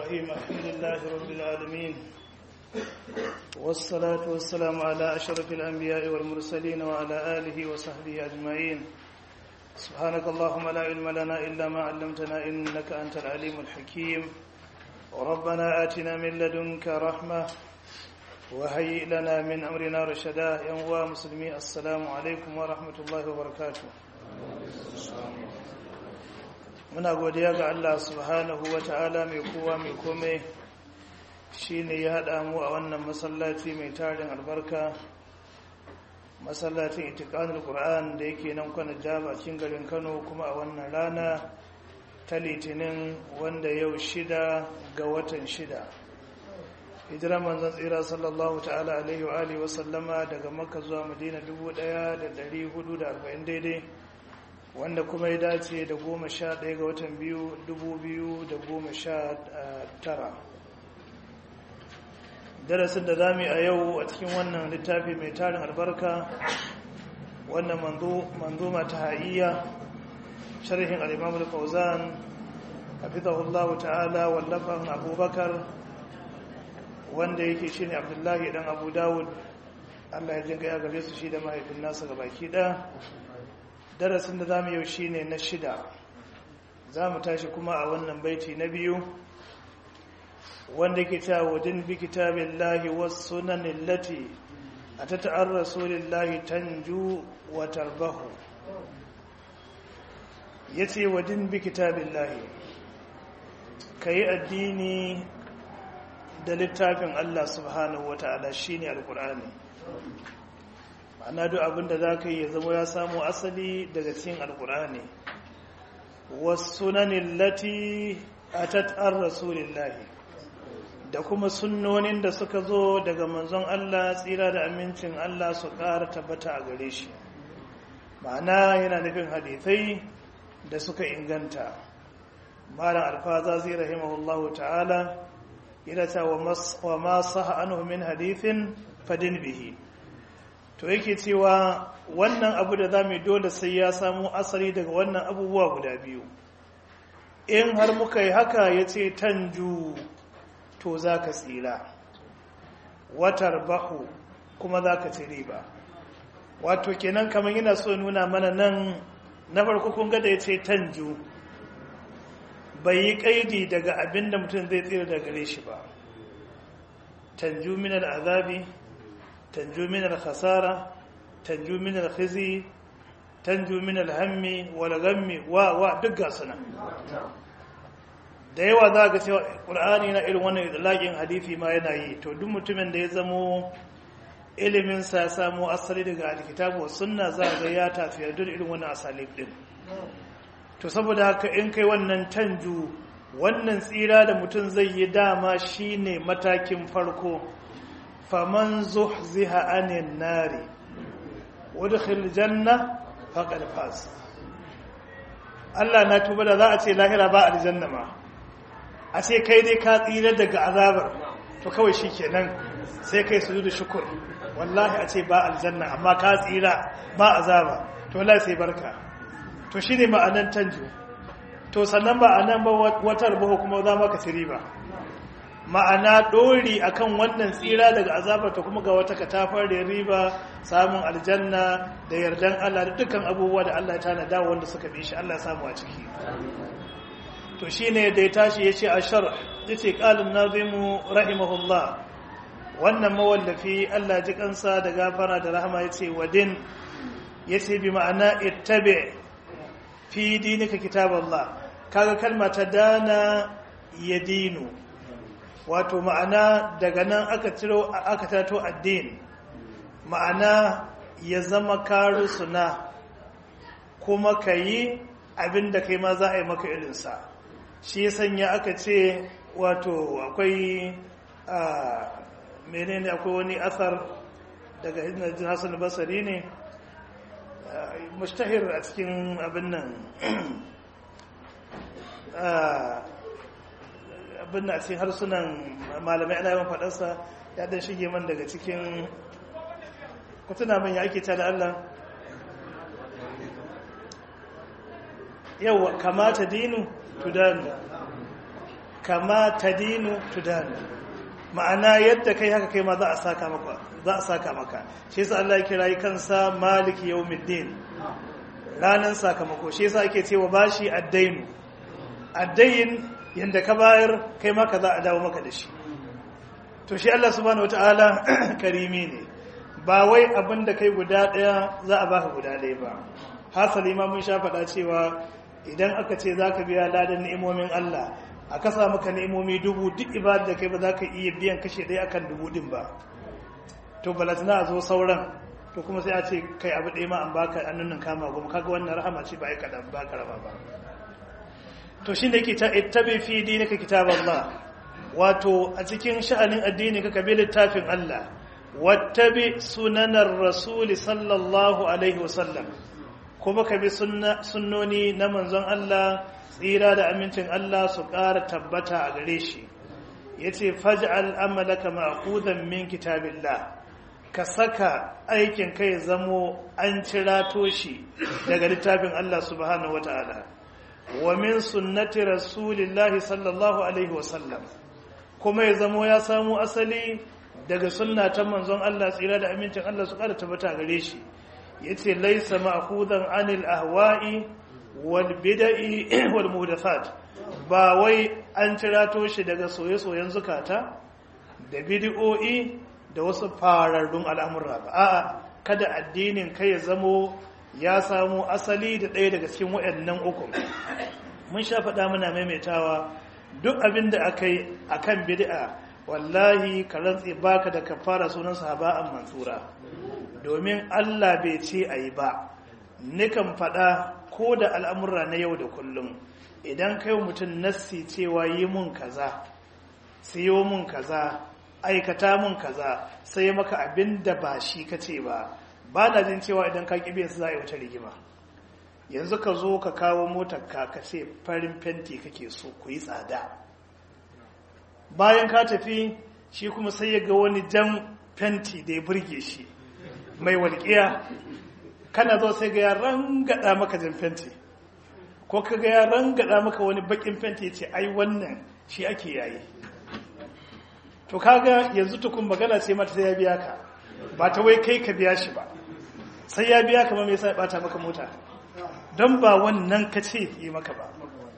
الرحيم الحمد لله رب العالمين والصلاة والسلام على أشرف الأنبياء والمرسلين وعلى آله وصحبه أجمعين سبحانك اللهم لا علم لنا إلا ما علمتنا إنك أنت العليم الحكيم وربنا آتنا من لدنك رحمة وهيئ لنا من أمرنا رشدا يا مسلمي السلام عليكم ورحمة الله وبركاته muna godiya ga Allah subhanahu wa ta'ala mai kowa mai kome shi ne ya haɗa mu a wannan masallaci mai tarin albarka masallacin itikanin ƙura'an da yake nan kwana jaba cikin garin kano kuma a wannan rana ta litinin wanda yau shida ga watan shida hijirar manzan tsira sallallahu ta'ala alaihi wa alihi wasallama daga makka zuwa madina 1440 daidai wanda kuma ya dace da goma sha ɗaya ga watan biyu dubu biyu da goma sha tara darasin da zami a yau a cikin wannan littafi mai tarin albarka wannan manzuma ta ha'iyya sharhin al'imam al-fauzan hafizahullahu ta'ala wallafan abubakar wanda yake shi ne abdullahi dan abu dawud allah ya jinga ya gare su shi da mahaifin nasa ga baki ɗaya darasin da za mu yau shi ne na shida za mu tashi kuma a wannan baiti na biyu wanda ke cewa wadin bi kitabin lahi wasu sunanin lati a ta ta'ar rasulun lahi tanju wa tarbahu ya ce wadin bi kitabin lahi ka yi addini da littafin allah subhanahu wa ta'ala shi ne alkur'ani ma'ana duk abinda za ka yi ya zama ya samu asali daga cikin alkur'ani wasunanin lati a tattar rasulillahi da kuma sunnonin da suka zo daga manzon Allah tsira da amincin Allah su ƙara tabbata a gare shi ma'ana yana nufin hadithai da suka inganta malam alfaza zai rahimahullahu ta'ala yana ta wa ma saha anhu min hadithin fadin bihi to yake cewa wannan abu da za mu dole sai ya samu asali daga wannan abubuwa guda biyu in har muka yi haka ya ce tanju to za ka tsira watar bahu kuma za ka ci riba wato kenan kamar yana so nuna mana nan na farko kun gada ya ce tanju bai yi kaidi daga abin da mutum zai tsira daga gare shi ba tanju minar azabi تنجو من الخسارة تنجو من الخزي تنجو من الهم والغم و و دقا سنة da yawa za ga cewa ƙur'ani na irin wannan idlaqin hadisi ma yana yi to duk mutumin da ya zamo ilimin sa ya samu asali daga alkitabu was sunna za ga ya tafiya da irin wannan asali din to saboda haka in kai wannan tanju wannan tsira da mutum zai yi dama shine matakin farko faman zuhziha anin nari wadkhil janna faqad faz Allah na tuba da za a ce lahira ba aljanna ma a ce kai dai ka tsira daga azabar to kawai shikenan sai kai sujudu shukr wallahi a ce ba aljanna amma ka tsira ba azaba to wallahi sai barka to shine ma'anan tanju to sannan ba anan ba watar ba kuma za maka tiri ba ma'ana ɗori akan wannan tsira daga azabar ta kuma ga wata katafar da riba samun aljanna da yardan Allah da dukkan abubuwa da Allah ya tanada wanda suka bi shi Allah ya samu a ciki to shine da ya tashi yace ashar yace qalin nazimu rahimahullah wannan mawallafi Allah ji kansa da gafara da rahama yace wadin yace bi ma'ana ittabi fi dinika kitaballah kaga kalma ta dana yadinu wato ma'ana daga nan aka ciro aka tato addini ma'ana ya zama karu suna kuma ka yi abin da kai ma za a yi maka irinsa shi ya sanya aka ce wato akwai menene akwai wani asar daga hidin hassan basari ne mustahir a cikin abin nan abin da a cikin harsunan malamai ana yawan faɗarsa ya dan shige man daga cikin kutuna man ya ake da Allah yau kamata dinu tudanu kama tadinu tudanu ma'ana yadda kai haka kai ma za a saka maka za a saka maka shi yasa Allah ya kira kansa maliki yawmiddin ranan sakamako shi yasa ake cewa bashi addainu addain yanda ka bayar kai ma ka za a dawo maka da shi to shi Allah subhanahu wataala karimi ne ba wai abin da kai guda daya za a baka guda daya ba hasali ma mun sha faɗa cewa idan aka ce za ka biya ladan ni'imomin Allah a kasa maka ni'imomi dubu duk ibada da kai ba za ka iya biyan kashe ɗaya akan dubu ɗin ba to balatana a zo sauran to kuma sai a ce kai abu ɗaya ma an baka an nunan kama goma kaga wannan rahama ce ba ai kaɗan ba karama ba to shi ne kita ittabi fi dinika kitab Allah wato a cikin sha'anin addini ka kabi littafin Allah wattabi sunanar rasuli sallallahu alaihi wasallam kuma ka bi sunnoni na manzon Allah tsira da amincin Allah su ƙara tabbata a gare shi ya ce faj'al amalaka ma'khuzan min kitabillah ka saka aikin kai zamo an cirato shi daga littafin Allah subhanahu wata'ala wa min sunnati rasulillahi sallallahu alaihi wasallam kuma ya zamo ya samu asali daga sunna ta manzon Allah tsira da amincin Allah su ƙara tabbata a gare shi yace laisa ma'khudan anil ahwa'i wal bid'i wal muhdathat ba wai an tirato shi daga soye-soyen zukata da bid'o'i da wasu fararrun al'amura ba a'a kada addinin kai ya zamo ya samu asali da ɗaya daga cikin waɗannan uku mun sha faɗa muna maimaitawa duk abin da aka yi akan bid'a wallahi ka rantse baka da kafara sunan sahaba'an mansura domin Allah bai ce a yi ba nikan faɗa ko da al'amurra na yau da kullum idan kai mutum nassi cewa yi mun kaza siyo mun kaza aikata mun kaza sai maka abin da ba shi ka ce ba ba na jin cewa idan ka ƙi su za a yi wata rigima yanzu ka zo ka kawo motar ka ka ce farin fenti kake so ku yi tsada bayan ka tafi shi kuma sai ya ga wani jan fenti da ya burge shi mai walƙiya kana zo sai ga ya rangada maka jan fenti ko ka ga ya rangada maka wani bakin fenti ya ce ai wannan shi ake yayi to kaga yanzu tukun magana ce mata sai ya biya ka ba ta wai kai ka biya shi ba sai ya biya ka ma me yasa ya bata maka mota don ba wannan ka ce yi maka ba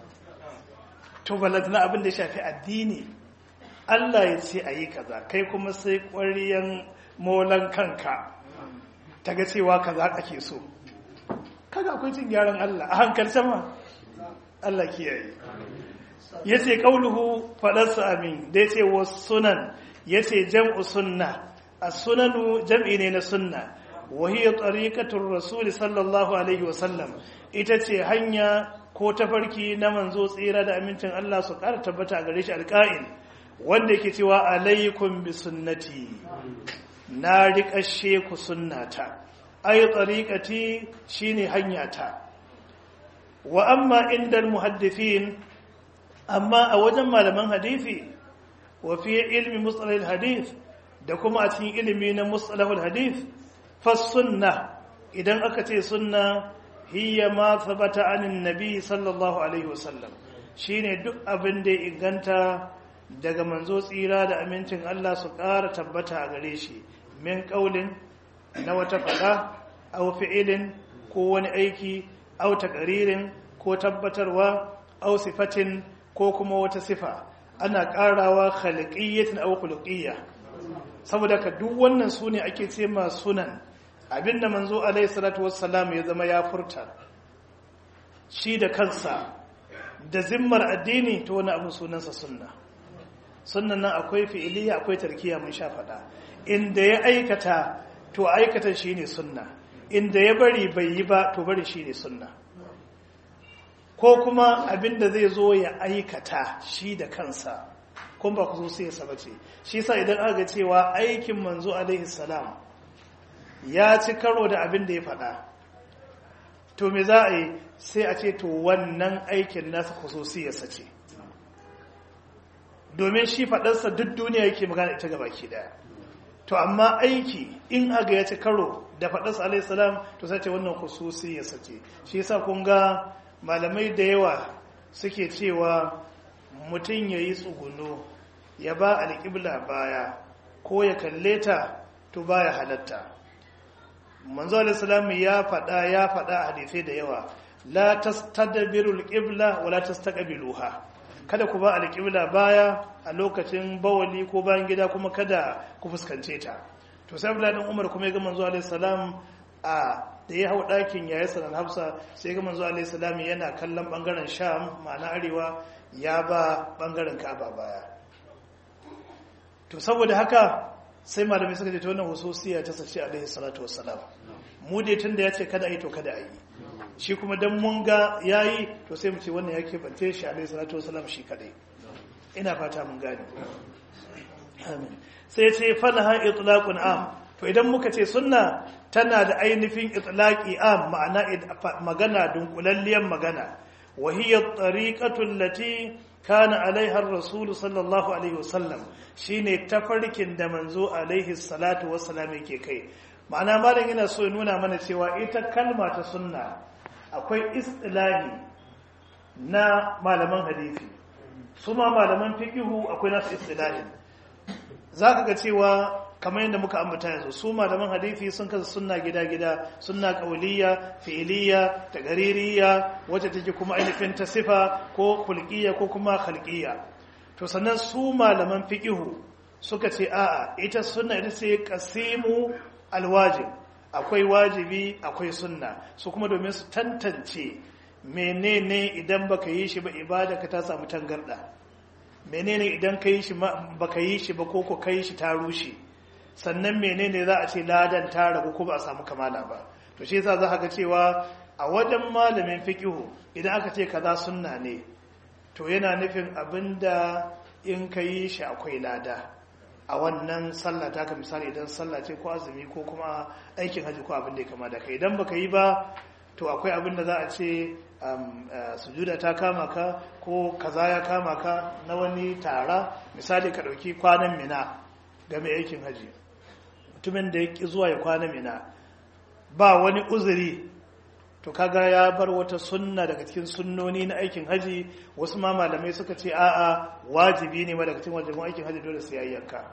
to balantana abin da ya shafi addini Allah ya ce a yi kaza kai kuma sai ƙwariyan molan kanka ta ga cewa kaza ake so kaga akwai cin gyaran Allah a hankalce ma Allah kiyaye ya ce ƙauluhu faɗarsa amin da ya ce wa sunan ya ce jam'u sunna a sunanu jam'i ne na sunna wahiyar tsarikatun rasuli sallallahu alaihi wasallam ita ce hanya ko tafarki na manzo tsira da amincin Allah su ƙara tabbata a gare shi alƙa'in wanda yake cewa alaikum bi sunnati na riƙashe ku sunnata ai tsariƙati shine hanyata wa amma inda muhaddifin amma a wajen malaman hadisi wa fi ilmi mustalahil hadith da kuma a cikin ilimi na mustalahul hadith fa sunna idan aka ce sunna hiya ma thabata anin nabi sallallahu alaihi wasallam shine duk abin da ya inganta daga manzo tsira da amincin Allah su ƙara tabbata a gare shi min ƙaulin na wata faɗa au fi'ilin ko wani aiki au taƙaririn ko tabbatarwa au sifatin ko kuma wata sifa ana ƙarawa khaliqiyyatin au khuluqiyya saboda ka duk wannan su ne ake ce ma sunan abinda manzo alaihi salatu wassalam ya zama ya furta shi da kansa da zimmar addini to wani abu sunansa sunna sunnan nan akwai fi'iliya akwai tarkiya mun sha faɗa inda ya aikata to aikata shine sunna inda ya bari bai yi ba to bari shine sunna ko kuma abinda zai zo ya aikata shi da kansa kun ba ku zo sai ya bace shi sa idan aka ga cewa aikin manzo alaihi salam ya ci karo da abin da ya faɗa to me za a yi sai a ce to wannan aikin nasa khususiyarsa ce domin shi faɗarsa duk duniya yake magana ita gaba ke daya to amma aiki in aga ya ci karo da faɗarsa alaihi salam to sai ce wannan khususiyarsa ce shi yasa kun ga malamai da yawa suke cewa mutum ya yi tsuguno ya ba alƙibla baya ko ya kalle ta to baya halatta manzo alaihi ya faɗa ya faɗa a hadisai da yawa la tastadbirul qibla wa la tastaqbiluha kada ku ba alƙibla baya a lokacin bawali ko bayan gida kuma kada ku fuskance ta to sai Abdullahi dan Umar kuma ya ga manzo alaihi salam a da ya hau ɗakin yayi sanan Hafsa sai ga manzo alaihi salam yana kallon bangaren Sham ma'ana arewa ya ba bangaren Ka'aba baya to saboda haka sai malamai suka ce ta wannan hususiya ta sace alaihi salatu wassalam mu dai tunda ya ce kada a yi to kada a yi shi kuma dan mun ga yayi to sai mu ce wannan yake bance shi alaihi salatu wassalam shi kadai ina fata mun gane amin sai ya ce falaha itlaqun am to idan muka ce sunna tana da ainihin itlaqi am ma'ana magana dunkulalliyan magana wa hiya at-tariqatu allati kana alaiha ar-rasul sallallahu alaihi wasallam shine tafarkin da manzo alaihi salatu wassalam yake kai ma'ana malam yana so ya nuna mana cewa ita kalma ta sunna akwai istilahi na malaman hadisi su ma malaman fikihu akwai nasu istilahin zaka ga cewa kamar yadda muka ambata yanzu su malaman hadisi sun kasa sunna gida-gida sunna qauliyya fi'liyya tagaririya wacce take kuma ainihin ta sifa ko khulqiyya ko kuma khalqiyya to sannan su malaman fiqihu suka ce a'a ita sunna ita ce qasimu alwajib akwai wajibi akwai sunna su kuma domin su tantance menene idan baka yi shi ba ibada ka ta samu tangarda menene idan ka yi shi baka yi shi ba ko ko kai shi ta rushe sannan menene za a ce ladan ta ragu ko ba a samu kamala ba to shi yasa za ka ga cewa a wajen malamin fiqihu idan aka ce kaza sunna ne to yana nufin abinda in ka yi shi akwai lada a wannan sallah ta ka misali idan sallah ce ko azumi ko kuma aikin haji ko abin da ya kama da kai idan baka yi ba to akwai abin da za a ce sujuda ta kama ka ko kaza ya kama ka na wani tara misali ka ɗauki kwanan mina ga mai aikin haji mutumin da ya ƙi zuwa ya kwana mina ba wani uzuri to kaga ya bar wata sunna daga cikin sunnoni na aikin haji wasu ma malamai suka ce a'a wajibi ne ma daga cikin wajibin aikin haji dole sai yayyanka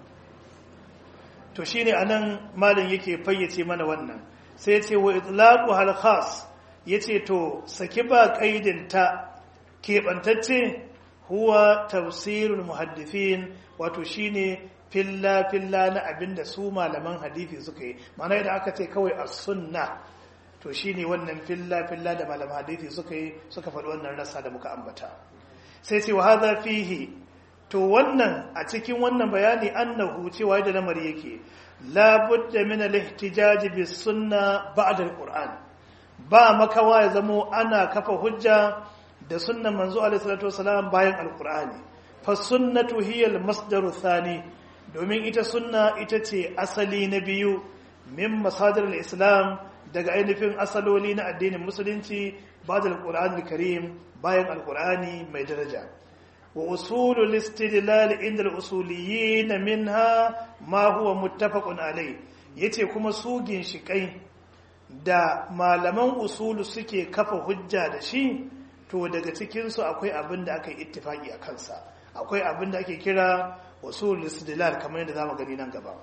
to shine anan malam yake fayyace mana wannan sai yace wa itlaqu hal khas yace to saki ba kaidin ta keɓantacce huwa tafsirul muhaddithin wato shine filla filla na abinda su malaman hadisi suka yi ma'ana idan aka ce kawai as-sunna to shine wannan filla filla da malaman hadisi suka yi suka faɗi wannan rasa da muka ambata sai ce wa hadha fihi to wannan a cikin wannan bayani annahu cewa da lamari yake la budda min al-ihtijaj bis sunna ba'da al-qur'an ba makawa ya zamo ana kafa hujja da sunnan manzo alaihi salatu wasalam bayan al-qur'ani fa sunnatu hiya al-masdaru thani domin ita sunna ita ce asali na biyu min masadar al-islam daga ainihin asaloli na addinin musulunci ba da al karim bayan al mai daraja wa usulul istidlal inda al-usuliyyin minha ma huwa muttafaqun alai yace kuma su ginshikai da malaman usulu suke kafa hujja da shi to daga cikin su akwai abin da aka yi ittifaki a kansa akwai abin da ake kira usulul istidlal kamar yadda zamu gani nan gaba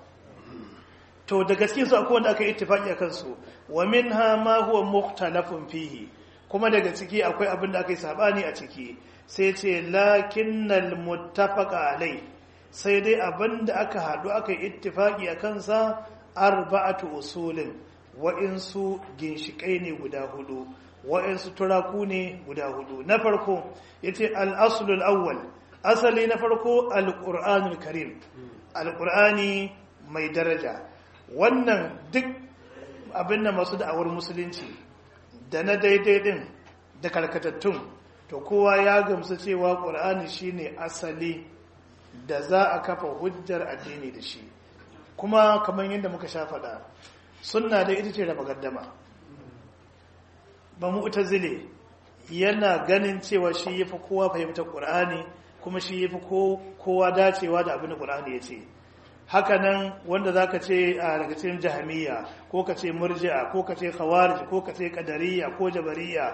to da gaske su akwai wanda aka ittifaki a kansu wa minha ma huwa mukhtalafun fihi kuma daga ciki akwai abin da aka yi sabani a ciki sai ce lakinnal muttafaqa alai sai dai abin da aka hadu aka yi ittifaki a kansa arba'atu usulin wa'insu ginshikai ne guda hudu wa'insu turaku ne guda hudu na farko yace al-aslul awwal asali na farko al-qur'anul karim al-qur'ani mai daraja wannan duk abin da masu da'awar musulunci da na daidai din da karkatattun to kowa ya gamsu cewa ƙur'ani shine asali da za a kafa hujjar addini da shi kuma kamar yadda muka sha faɗa sunna da ita ce raba gaddama ba mu zile yana ganin cewa shi yafi kowa fahimtar ƙur'ani kuma shi yafi kowa dacewa da abin da ƙur'ani ya ce hakanan wanda za ka ce a daga cikin jahamiya ko ka ce murji'a ko ka ce khawarij ko ka ce kadariya ko jabariya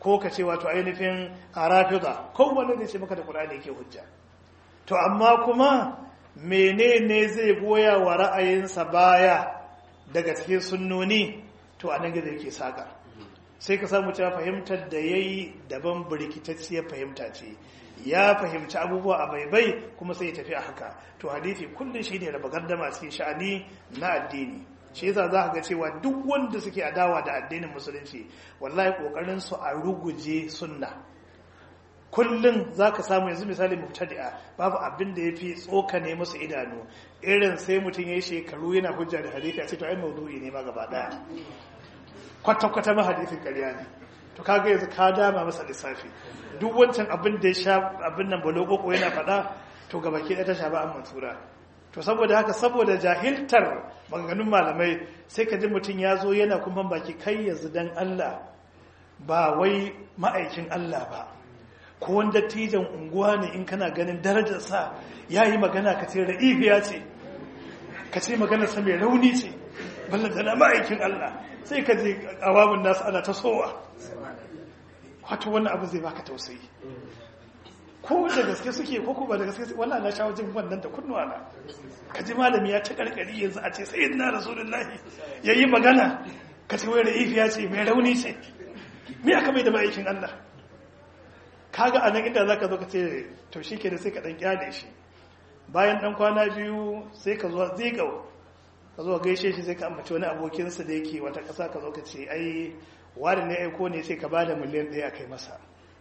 ko ka ce wato ainihin rafida ko wanda zai ce maka da qur'ani yake hujja to amma kuma menene zai goya wa ra'ayinsa baya daga cikin sunnoni to anan gizo yake saka sai ka samu cewa fahimtar da yayi daban birkitacciyar fahimta ce ya fahimci abubuwa a baibai kuma sai ya tafi a haka to hadisi kullum shi ne raba gardama cikin sha'ani na addini shi yasa za ka ga cewa duk wanda suke adawa da addinin musulunci wallahi kokarin su a ruguje sunna kullum za ka samu yanzu misali mubtadi'a babu abin da ya fi tsokane musu idanu irin sai mutum ya yi shekaru yana hujja da hadisi a ce to ai maudu'i ne ma gaba daya kwata-kwata ma hadisin ƙarya ne to kaga yanzu ka dama masa lissafi duk wancan abin da ya sha abin nan balogoko yana faɗa to gaba ke ta sha ba an mansura to saboda haka saboda jahiltar maganganun malamai sai ka ji mutum ya zo yana kuma baki kai yanzu dan Allah ba wai ma'aikin Allah ba ko wanda tijan unguwa ne in kana ganin darajarsa ya yi magana ka ce ra'ifiya ce ka ce maganarsa mai rauni ce ballantana ma'aikin Allah sai ka je awabin nasu ana ta sowa wato wannan abu zai baka tausayi ko da gaske suke ko kuma da gaske wannan na shawo jin wannan da kunnuwa na ka ji malami ya ta karkari yanzu a ce sai na rasulullahi ya yi magana ka ce wai ra'ifiya ce mai rauni ce me aka mai da ma'aikin Allah kaga a nan inda za ka zo ka ce to shi ke da sai ka ɗan kyale shi bayan ɗan kwana biyu sai ka zo zigau ka zo gaishe shi sai ka ambaci wani abokinsa da yake wata ƙasa ka zo ka ce ai wani ne aiko ne sai ka ba da miliyan ɗaya a kai masa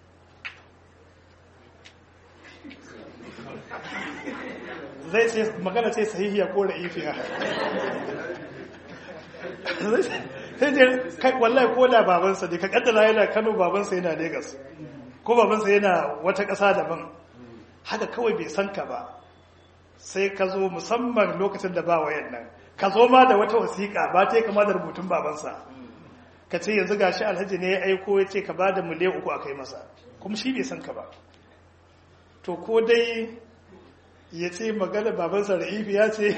zai ce magana ce sahihiya ko ra'ifiya sai je kai wallahi ko da babansa ne ka kaddara yana Kano babansa yana Lagos ko babansa yana wata ƙasa daban haka kawai bai san ka ba sai ka zo musamman lokacin da ba wayan nan ka zo ma da wata wasiƙa ba ta kama da rubutun babansa ka ce yanzu gashi alhaji ne ya aiko ya ce ka ba da miliyan uku a kai masa kuma shi bai san ka ba to ko dai ya ce magana babansa ra'ifi ya ce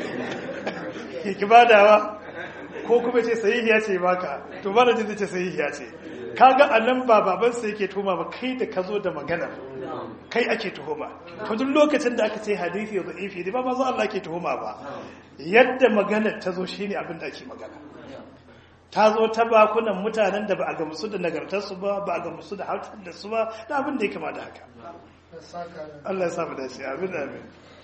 ki badawa ko kuma ce sahihiya ce baka to ba da jin ce sahihiya ce kaga anan ba babansa yake tuhuma ba kai da ka zo da magana kai ake tuhuma to duk lokacin da aka ce hadisi da ifi da ba ma Allah ke tuhuma ba yadda magana ta zo shine abin da ake magana ta zo ta bakunan mutanen da ba a gamsu da nagartarsu ba ba a gamsu da hautar da su ba da abin da ya kama da haka Allah ya samu dace amin amin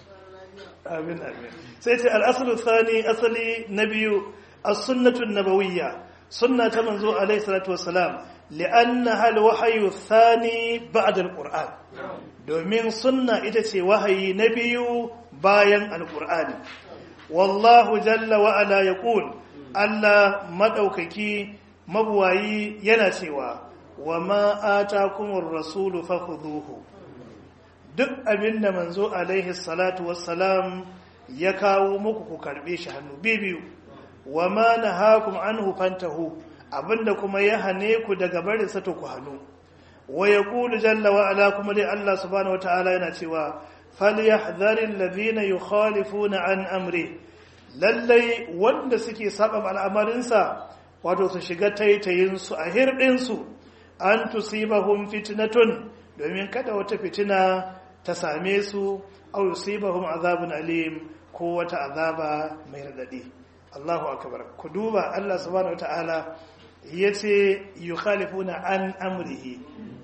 amin amin sai ce al-aslu thani asali na biyu as-sunnatu an-nabawiyya sunna ta manzo alaihi salatu wassalam li'annaha al-wahyu thani ba'da al-qur'an domin sunna ita ce wahayi na biyu bayan al-qur'ani wallahu jalla wa ala yaqul Allah madaukaki mabuwayi yana cewa wa ma atakumur rasulu fakhudhuhu duk abinda manzo alaihi salatu wassalam ya kawo muku ku karbe shi hannu biyu wa ma nahakum anhu fantahu abinda kuma ya hane ku daga barin sa to ku hannu wa yaqulu jalla wa ala kuma dai Allah subhanahu wataala yana cewa falyahdharil ladhina yukhalifuna an amri lallai wanda suke saba al'amarinsa wato su shiga taitayin su a hirdin su an tusibahum fitnatun domin kada wata fitina ta same su aw yusibahum azabun alim ko wata azaba mai radadi Allahu akbar ku duba Allah subhanahu wataala yace yukhalifuna an amrihi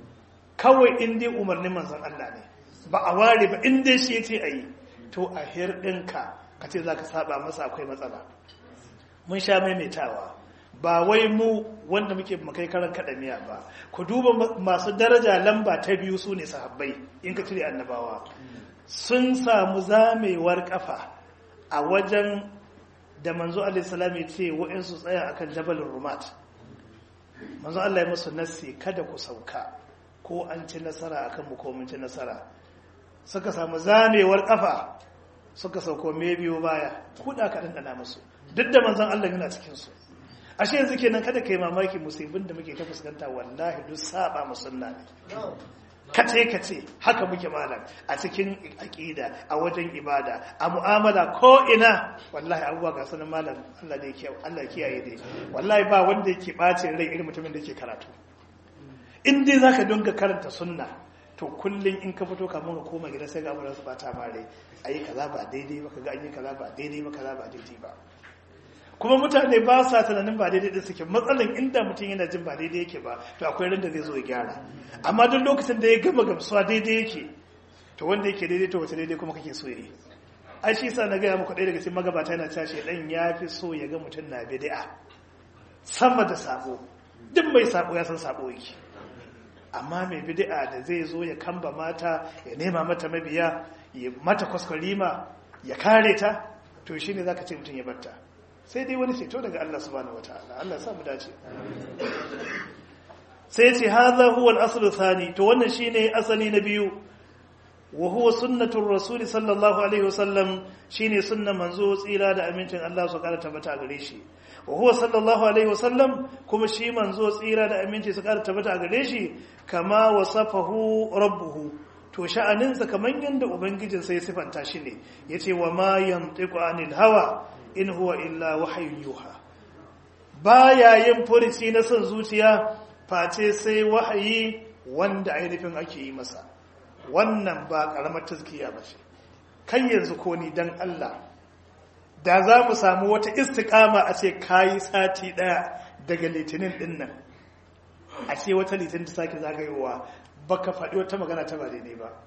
kawai in dai umarnin manzon Allah ne ba a ware ba in dai shi yace ayi to a hirdinka kace zaka saba masa akwai matsala mun sha maimaitawa ba wai mu wanda muke makai karan kadamiya ba ku duba masu daraja lamba ta biyu su ne sahabbai in ka cire annabawa sun samu zamewar kafa a wajen da manzo alaihissalam ya ce wa'insu tsaya akan jabalin rumat manzo Allah ya musu nassi kada ku sauka ko an ci nasara akan mu ko mun ci nasara suka samu zamewar kafa suka sauko me biyo baya kuda ka dandana musu duk da manzon Allah yana cikin su ashe yanzu kenan kada kai mamaki musibin da muke ta fuskanta wallahi duk saba musunna ne kace kace haka muke malam a cikin aqida a wajen ibada a mu'amala ko ina wallahi abubuwa ga sanin malam Allah ne kiyaye Allah kiyaye dai wallahi ba wanda yake bace rai irin mutumin da yake karatu in dai zaka dinga karanta sunna to kullum in ka fito kamun ka koma gida sai ga abubuwan su bata mare ayi kaza ba daidai ba kaga an yi kaza ba daidai ba kaza ba daidai ba kuma mutane ba sa tunanin ba daidai da suke matsalan inda mutum yana jin ba daidai yake ba to akwai ran da zai zo ya gyara amma duk lokacin da ya gama gamsuwa daidai yake to wanda yake daidai to wace daidai kuma kake so yi ai shi sa na gaya muku ɗaya daga cikin magabata yana cewa shedan ya fi so ya ga mutum na bid'a sama da sabo duk mai sabo ya san sabo yake amma mai bid'a da zai zo ya kamba mata ya nema mata mabiya ya mata kwaskwarima ya kare ta to shine zaka ce mutum ya barta sai dai wani ceto daga Allah subhanahu wataala Allah sa mu dace sai ce hadha huwa al-asl thani to wannan shine asali na biyu wa huwa sunnatur rasul sallallahu alaihi wasallam shine sunnan manzo tsira da amincin Allah su kara tabbata gare shi wa huwa sallallahu alaihi wasallam kuma shi manzo tsira da aminci su kara tabbata gare shi kama wasafahu rabbuhu to sha'aninsa kaman yanda ubangijin sai sifanta shi ne yace wa ma yantiqu anil hawa in huwa illa wahyun yuha baya yin furici na son zuciya face sai wahayi wanda ainihin ake yi masa wannan ba karamar tazkiya ba ce kan yanzu ko ni dan Allah da za mu samu wata istiqama a ce kayi sati daya daga litinin din nan a ce wata litinin ta sake zagayowa baka faɗi wata magana ta ba daidai ba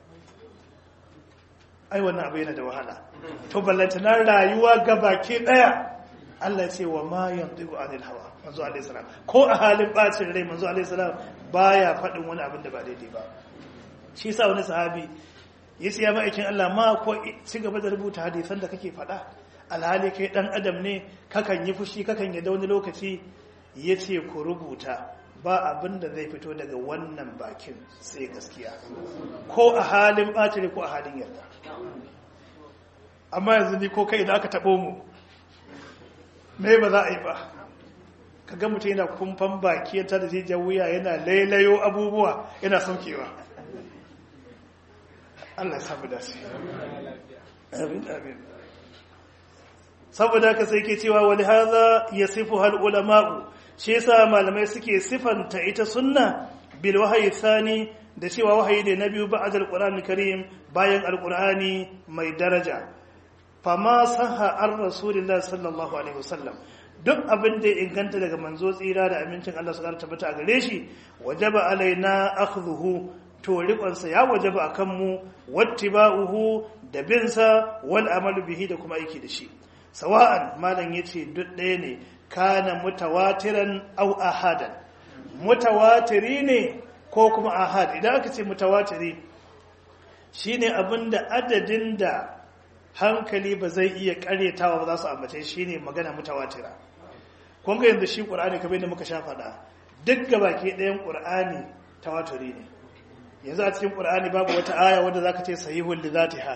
ai wannan abu yana da wahala to ballantanar rayuwa gabaki daya Allah ce wa ma yantiqu anil hawa manzo alaihi salam ko a halin bacin rai manzo alaihi salam baya faɗin wani abin da ba daidai ba shi sa wani sahabi ya siya ma'aikin Allah ma ko ci gaba da rubuta hadisan da kake faɗa alhali kai ɗan adam ne kakan yi fushi kakan yi da wani lokaci ya ce ku rubuta ba abin da zai fito daga wannan bakin sai gaskiya ko a halin ɓacire ko a halin yarda amma yanzu ni ko kai da aka taɓo mu me ba za a yi ba ka ga mutum yana kumfan baki ta da jijiyar wuya yana lailayo abubuwa yana saukewa Allah ya samu dace. Amin amin. Saboda haka sai ke cewa wani haza ya sifu hal ulama'u, shi yasa malamai suke sifanta ita sunna bil wahayi thani da cewa wahayi ne na biyu ba'ad al karim bayan al mai daraja. Fama saha an Rasulullah sallallahu alaihi wasallam duk abin da ya inganta daga manzo tsira da amincin Allah su tabbata a gare shi wajaba alaina akhdhuhu to riƙonsa ya wajaba a kanmu wattiba'uhu da binsa wal amalu bihi da kuma aiki da shi sawa'an malam yace duk ɗaya ne kana mutawatiran aw ahadan mutawatiri ne ko kuma ahad idan aka ce mutawatiri shine abinda adadin da hankali ba zai iya karyatawa ba za su ambace shine magana mutawatira kun ga yanzu shi qur'ani kamar yadda muka sha faɗa duk gabaki ɗayan qur'ani tawaturi ne yanzu a cikin ƙur'ani babu wata aya wadda za ka ce sahihun lizatiha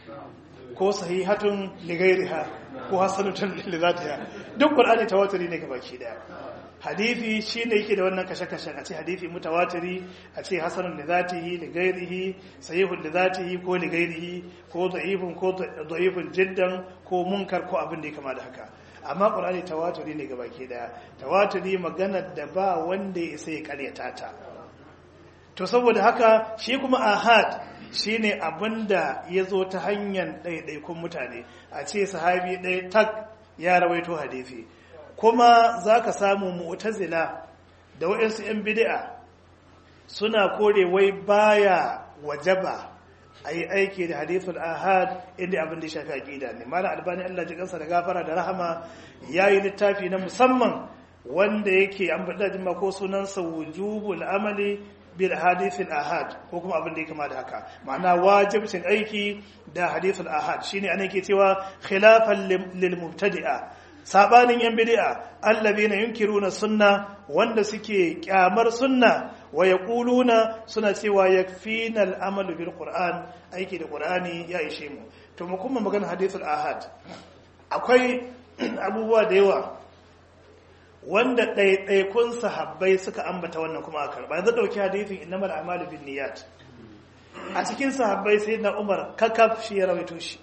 ko sahihatun ligairiha ko hasanutun lizatiha duk ƙur'ani tawatiri ne baki daya hadithi shi ne yake da wannan kashe-kashen a ce hadithi mutawatiri a ce hasanun lizatihi ligairihi sahihun lizatihi ko ligairihi ko da'ifun ko da'ifun jiddan ko munkar ko abin da ya kama da haka amma ƙur'ani tawatiri ne baki daya tawatiri maganar da ba wanda ya isa ya karyata ta to saboda haka shi kuma ahad shine abinda ya zo ta hanyar ɗaiɗaikun mutane a ce sahabi ɗaya tak ya rawaito hadisi kuma za ka samu mu'tazila da waɗansu 'yan bidi'a suna kore wai baya wajaba a yi aiki da hadithul ahad inda abin da ya shafi aƙida ne malam albani allah ji kansa da gafara da rahama ya yi littafi na musamman wanda yake an faɗa jima ko sunansa wujubul amali bil hadithil ahad ko kuma abin da ya kama da haka ma'ana wajibcin aiki da hadithul ahad shine anan ke cewa khilafan lil mubtadi'a sabanin yan bid'a allazina yunkiruna sunna wanda suke kyamar sunna wa yaquluna suna cewa yakfina al amalu bil qur'an aiki da qur'ani ya ishe mu to mu kuma magana hadithul ahad akwai abubuwa da yawa wanda ɗaiɗaikun sahabbai suka ambata wannan kuma a karɓa yanzu ɗauki hadithin innamal a'malu bin niyyat a cikin sahabbai sai na umar kakaf shi ya rawaito shi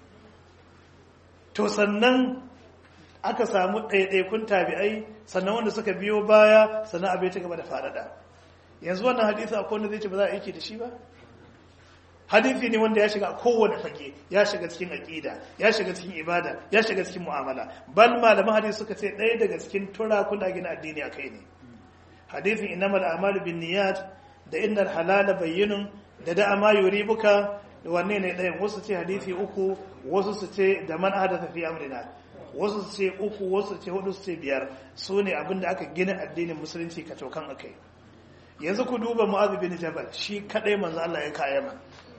to sannan aka samu ɗaiɗaikun tabi'ai sannan wanda suka biyo baya sannan abin ta gaba da faɗaɗa yanzu wannan hadisi akwai wanda zai ce ba za a aiki da shi ba hadisi ne wanda ya shiga a kowane fage ya shiga cikin aqida ya shiga cikin ibada ya shiga cikin mu'amala bal malaman hadisi suka ce ɗaya daga cikin turakuna gina addini akai ne hadisin innamal a'malu binniyat da innal halala bayyinun da da ma yuribuka da wanne ne ɗayan wasu ce hadisi uku wasu su ce da man hadatha fi amrina wasu su ce uku wasu su ce hudu su ce biyar su ne abinda aka gina addinin musulunci ka tokan akai yanzu ku duba mu'adh bin jabal shi kadai manzo Allah ya kayama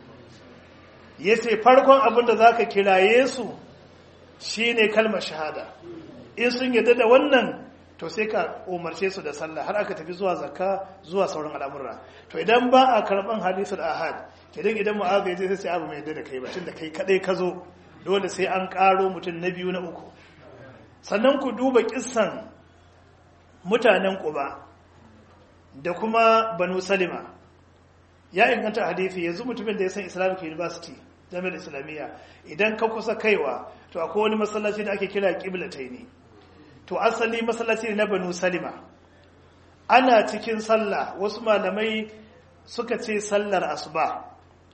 yace farkon abinda zaka kiraye su shine kalmar shahada in sun yadda da wannan to sai ka umarce su da sallah har aka tafi zuwa zakka zuwa sauran al'amura to idan ba a karban hadisul ahad kidan idan mu'adh ya je sai abu mai yadda da kai ba tunda kai kadai ka zo dole sai an karo mutum na biyu na uku sannan ku duba kissan mutanen quba da kuma banu salima ya inganta hadisi yanzu mutumin da ya san islamic university jami'ar islamiyya idan ka kusa kaiwa to akwai wani masallaci da ake kira ne. to asali masallaci ne na banu salima ana cikin sallah wasu malamai suka ce sallar asuba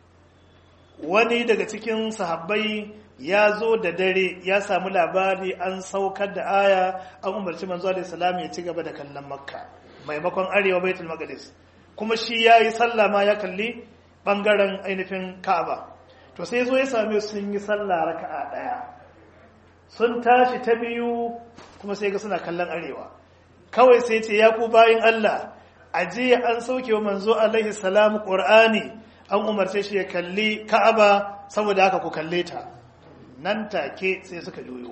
wani daga cikin sahabbai ya zo da dare ya samu labari an saukar da aya an umarci manzo alaihi salam ya ci gaba da kallon makka maimakon arewa baitul maqdis kuma shi yayi sallah ma ya kalli bangaren ainihin ka'aba to sai zo ya same sun yi sallah raka'a daya sun tashi ta biyu kuma sai ga suna kallon arewa kawai sai ce ya ku bayin Allah aje an sauke wa manzo alaihi salam qur'ani an umarce shi ya kalli ka'aba saboda haka ku kalle ta nan take sai suka juyo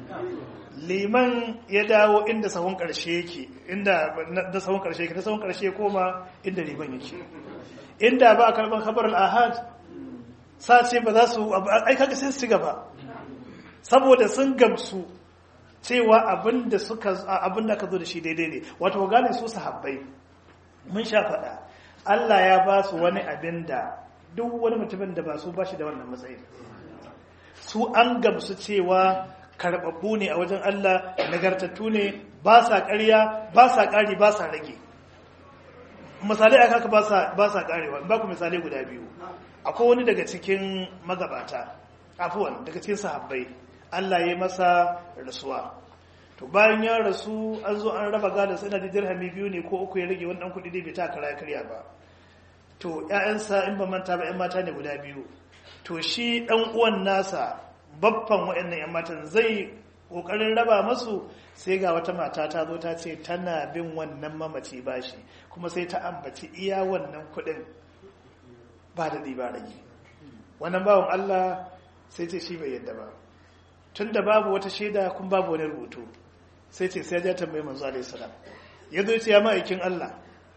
liman ya dawo inda sahun karshe yake inda da sahun karshe yake da sahun karshe koma inda liman yake inda ba a karban khabar al-ahad sace ba za su ai kaga sai su ci gaba saboda sun gamsu cewa abinda suka abinda ka zo da shi daidai ne wato gane su sahabbai mun sha faɗa Allah ya ba su wani abin da duk wani mutumin da ba su ba shi da wannan matsayin su an gamsu cewa karɓaɓɓu ne a wajen Allah nagartattu ne ba sa ƙarya ba sa ƙari ba sa rage misalai a kaka ba sa ƙarewa ba ku misalai guda biyu akwai wani daga cikin magabata afuwan daga cikin sahabbai Allah ya masa rasuwa to bayan ya rasu an zo an raba gada sai na da dirhami biyu ne ko uku ya rage wani dan kuɗi dai bai ta kara karya ba to ƴaƴansa in ba manta ba ƴan mata ne guda biyu to shi ɗan uwan nasa babban waɗannan ƴan matan zai ƙoƙarin raba masu sai ga wata mata ta zo ta ce tana bin wannan mamaci bashi kuma sai ta ambaci iya wannan kuɗin ba da ba rage wannan bawan Allah sai ce shi bai yadda ba tun da babu wata shaida kun babu wani rubutu sai ce sai ya tambaye manzo alaihi salam ya zo ce ya ma'aikin Allah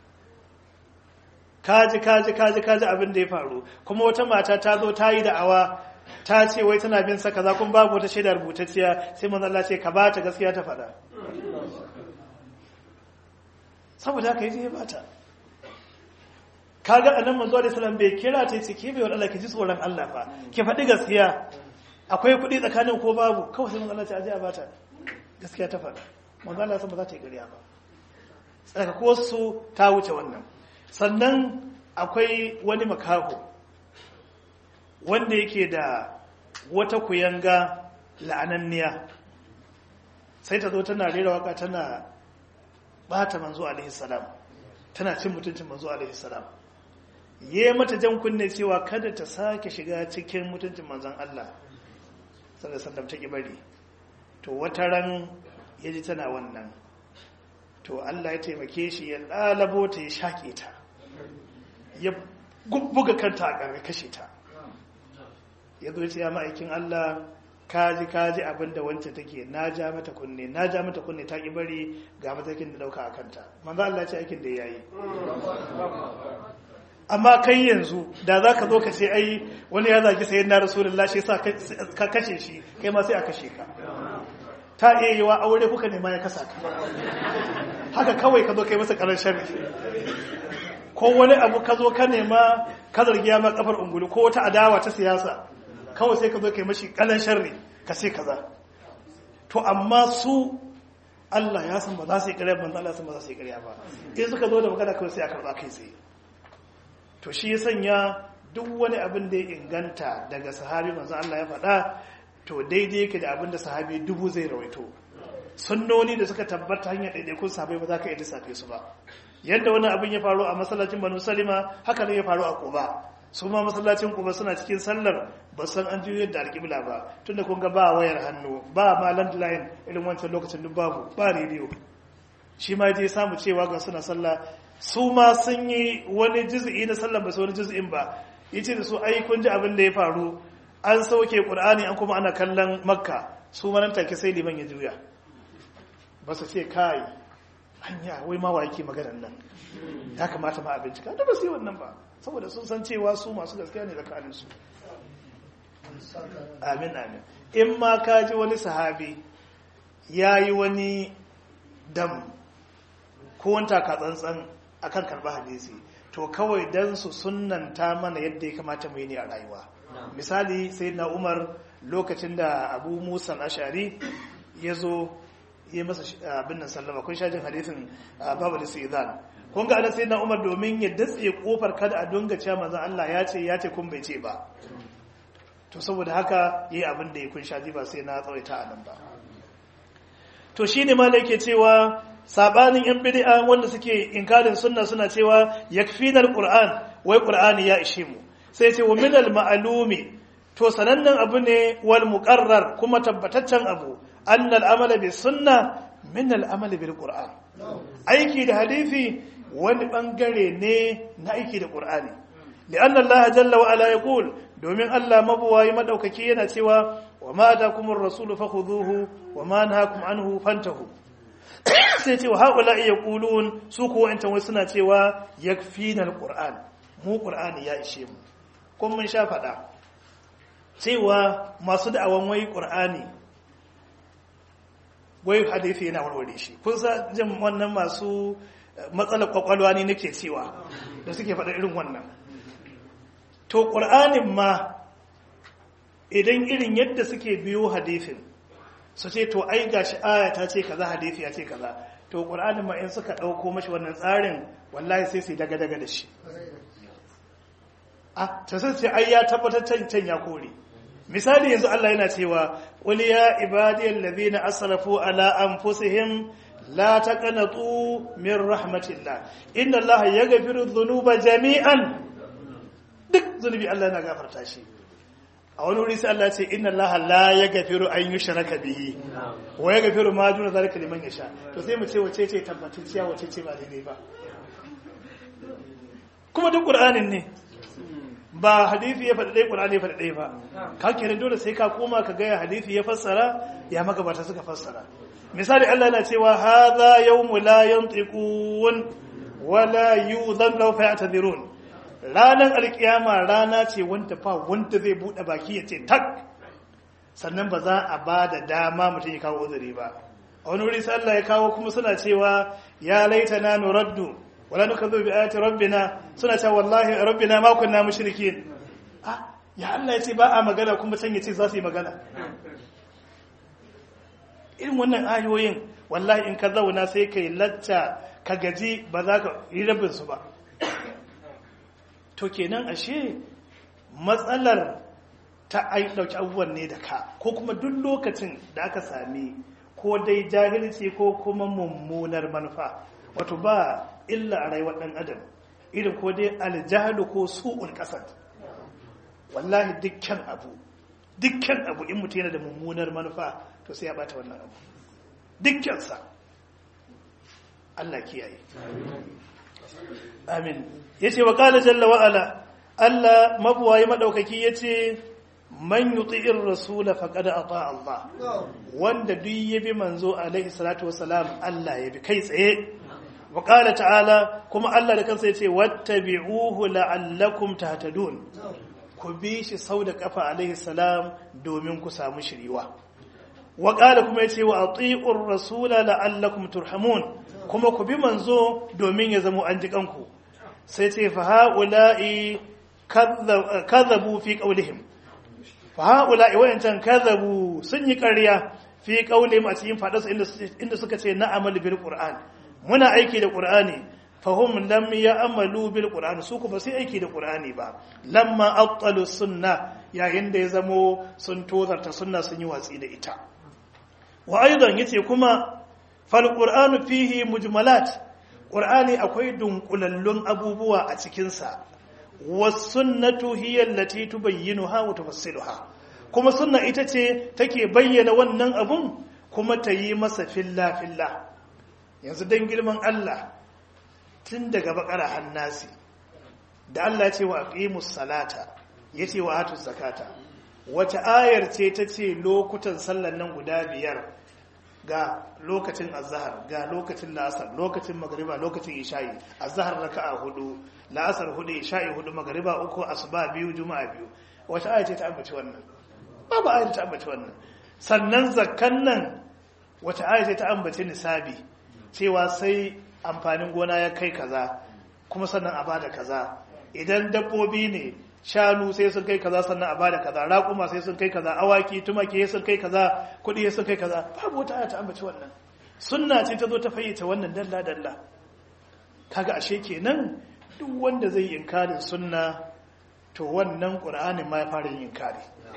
kaji kaji kaji kaji abin da ya faru kuma wata mata ta zo ta yi da'awa ta ce wai tana bin sa kaza kun babu wata shaida rubutacciya sai manzo Allah ce ka ba ta gaskiya ta faɗa saboda haka yaje ya bata kaga annabi manzo alaihi salam bai kira ta ce ke bai wa Allah ki ji tsoron Allah fa ki faɗi gaskiya akwai kuɗi tsakanin ko babu kawai sai manzo Allah ce aje a bata gaskiya ta faɗa manzo Allah san ba za ta yi ƙarya ba tsakako su ta wuce wannan sannan akwai wani makaho wanda yake da wata kuyanga la'ananniya sai ta zo tana rera waka tana bata manzo alaihi salam tana cin mutuncin manzo alaihi salam yi mata jan kunne cewa kada ta sake shiga cikin mutuncin manzon Allah sallallahu alaihi wasallam ta bari to wata ran yaji tana wannan to Allah ya taimake shi ya lalabo ta ya shake ta ya buga kanta a ƙarƙa kashe ta ya zo ce ya ma'aikin Allah kaji kaji abin da wance take na ja mata kunne na ja mata kunne ta ki bari ga matakin da dauka a kanta manzo Allah ce aikin da ya yi amma kai yanzu da za ka zo ka ce ai wani ya zagi sayin na rasulullah shi sa ka kashe shi kai ma sai a kashe ka ta iya yi wa aure kuka nema ya kasa ka haka kawai ka zo kai masa karar sharri ko wani abu ka zo ka nema ka zargi ya ma kafar ungulu ko wata adawa ta siyasa kawai sai ka zo kai mashi kalan sharri ka sai kaza to amma su Allah ya san ba za su yi ƙarya manzo Allah ya san ba za su yi ƙarya ba in suka zo da magana kawai sai a karɓa kai tsaye to shi ya sanya duk wani abin da ya inganta daga sahabi manzo Allah ya faɗa to daidai yake da abin da sahabi dubu zai rawaito sunnoni da suka tabbata hanyar ɗaiɗaikun sahabai ba za ka iya lissafe su ba yadda wani abin ya faru a masallacin banu salima haka ne ya faru a kuba su ma masallacin kuba suna cikin sallar ba san an juyo da alƙibla ba tunda kun ga ba wayar hannu ba ma landline irin wancan lokacin duk babu ba rediyo shi ma je samu cewa ga suna sallah su ma sun yi wani juz'i na sallar ba su wani juz'in ba yace da su ai kun ji abin da ya faru an sauke qur'ani an kuma ana kallon makka su ma nan take sai liman ya juya ba su ce kai hanya wai ma wa yake maganar nan ya kamata ma a bincika da ba su yi wannan ba saboda sun san cewa su masu gaskiya ne tsakaninsu amin amin in ma ka ji wani sahabi ya yi wani dam ko wanta ka tsantsan akan karɓa hadisi to kawai dan su sunanta mana yadda ya kamata mu yi ne a rayuwa misali sai na umar lokacin da abu musa ashari ya zo yi masa abin nan sallama kun shajin hadisin babu da idan kun ga sai na umar domin ya datse kofar kada a dunga cewa manzon Allah ya ce ya ce kun bai ce ba to saboda haka yi abin da ya kun shaji ba sai na tsawaita a nan ba to shine ma yake cewa sabanin yan bid'a wanda suke inkarin sunna suna cewa yakfina alquran wai qur'ani ya ishe mu sai ce wa min almalumi to sanannen abu ne wal muqarrar kuma tabbataccen abu anna al'amala bis sunna min al'amali bil qur'an aiki da hadisi wani bangare ne na aiki da qur'ani li'anna allaha jalla wa ala yaqul domin Allah mabuwayi madaukaki yana cewa wa ma atakumur rasul fakhudhuhu wa ma nahakum anhu fantahu sai ce wa haula yaqulun su ko wa'antan wai suna cewa yakfina alquran mu qur'ani ya ishe mu kun mun sha fada cewa masu da'awan wai qur'ani wai hadisi yana warware shi kun sa jin wannan masu matsalar kwakwalwa ne nake cewa da suke faɗa irin wannan to ƙur'anin ma idan irin yadda suke biyo hadisin su ce to ai gashi aya ta ce kaza hadisi ya ce kaza to ƙur'anin ma in suka ɗauko mashi wannan tsarin wallahi sai su daga daga da shi a ta sai ai ya tabbatar can ya kore misali yanzu Allah yana cewa qul ya ibadiyal ladina asrafu ala anfusihim la taqnatu min rahmatillah inna allaha yaghfiru dhunuba jami'an duk zunubi Allah yana gafarta shi a wani wuri sai Allah ce inna allaha la yaghfiru an yushraka bihi wa yaghfiru ma duna zalika liman yasha to sai mu ce wace ce tabbatacciya wace ce ba daidai ba kuma duk qur'anin ne ba hadisi ya faɗi ɗaya ƙur'ani ya faɗi ɗaya ba ka kenan dole sai ka koma ka gaya hadisi ya fassara ya magabata suka fassara misali Allah yana cewa hadha yawmu la yantiqun wala yudhan law fa'tadhirun ranar alkiyama rana ce wanda fa wanda zai bude baki ya ce tak sannan ba za a ba da dama mutum ya kawo uzuri ba a wani wuri sai Allah ya kawo kuma suna cewa ya laitana nuraddu wala nukadhu bi ayati rabbina suna cewa wallahi rabbina ma kunna mushrikin ah ya Allah yace ba a magana kuma can yace za su yi magana irin wannan ayoyin wallahi in ka zauna sai kai lacca ka gaji ba za ka yi rabin su ba to kenan ashe matsalar ta ai dauki abubuwan ne da ka ko kuma duk lokacin da aka sami ko dai jahilci ko kuma mummunar manufa wato ba illa a rayuwar ɗan adam irin ko dai aljahalu ko su'ul ƙasar wallahi dukkan abu dukkan abu in mutu yana da mummunar manufa to sai ya bata wannan abu dukkansa Allah kiyaye amin yace wa qala jalla wa ala Allah mabuwayi madaukaki yace man yuti'ir rasul faqad ata Allah wanda duk yabi manzo alaihi salatu wassalam Allah yabi kai tsaye وقال تعالى كما الله da kansa yace wattabi'uhu la'allakum tahtadun ku bi shi sau da kafa alaihi salam domin ku samu shiriwa wa qala kuma yace wa ati'ur rasula la'allakum turhamun kuma ku bi manzo domin ya zama an ji kanku sai ce fa haula'i kadhabu fi qawlihim fa haula'i wayancan kadhabu sun yi ƙarya fi qaulihim a cikin fadarsu inda suka ce na amal bil qur'an muna aiki da qur'ani fahum lam ya'malu bil qur'an su ku ba sai aiki da qur'ani ba lamma abtalu sunna yayin da ya zamo sun tozarta sunna sun yi watsi da ita wa aidan yace kuma fal qur'anu fihi mujmalat qur'ani akwai dunkulallun abubuwa a cikin sa was sunnatu hiya allati tubayyinuha wa tufassiluha kuma sunna ita ce take bayyana wannan abun kuma ta yi masa filla filla yanzu dan girman Allah tun daga bakara hannasi da Allah ce wa aqimus salata yace wa atuz zakata wata ayar ce ta ce lokutan sallan nan guda biyar ga lokacin azhar ga lokacin la'asar lokacin magriba lokacin isha'i azhar raka'a hudu la'asar hudu isha'i hudu magriba uku asuba biyu juma'a biyu wata ayar ce ta ambaci wannan babu ayar ta ambaci wannan sannan zakkan nan wata ayar ce ta ambaci nisabi cewa sai amfanin gona ya kai kaza kuma sannan a bada kaza idan dabbobi ne shanu sai sun kai kaza sannan a bada kaza raƙuma sai sun kai kaza awaki tumaki sai sun kai kaza kuɗi sai sun kai kaza babu wata aya ta ambaci wannan sunna ce ta zo ta fayyace wannan dalla dalla kaga ashe kenan duk wanda zai yi inkarin sunna to wannan qur'anin ma ya fara yin inkari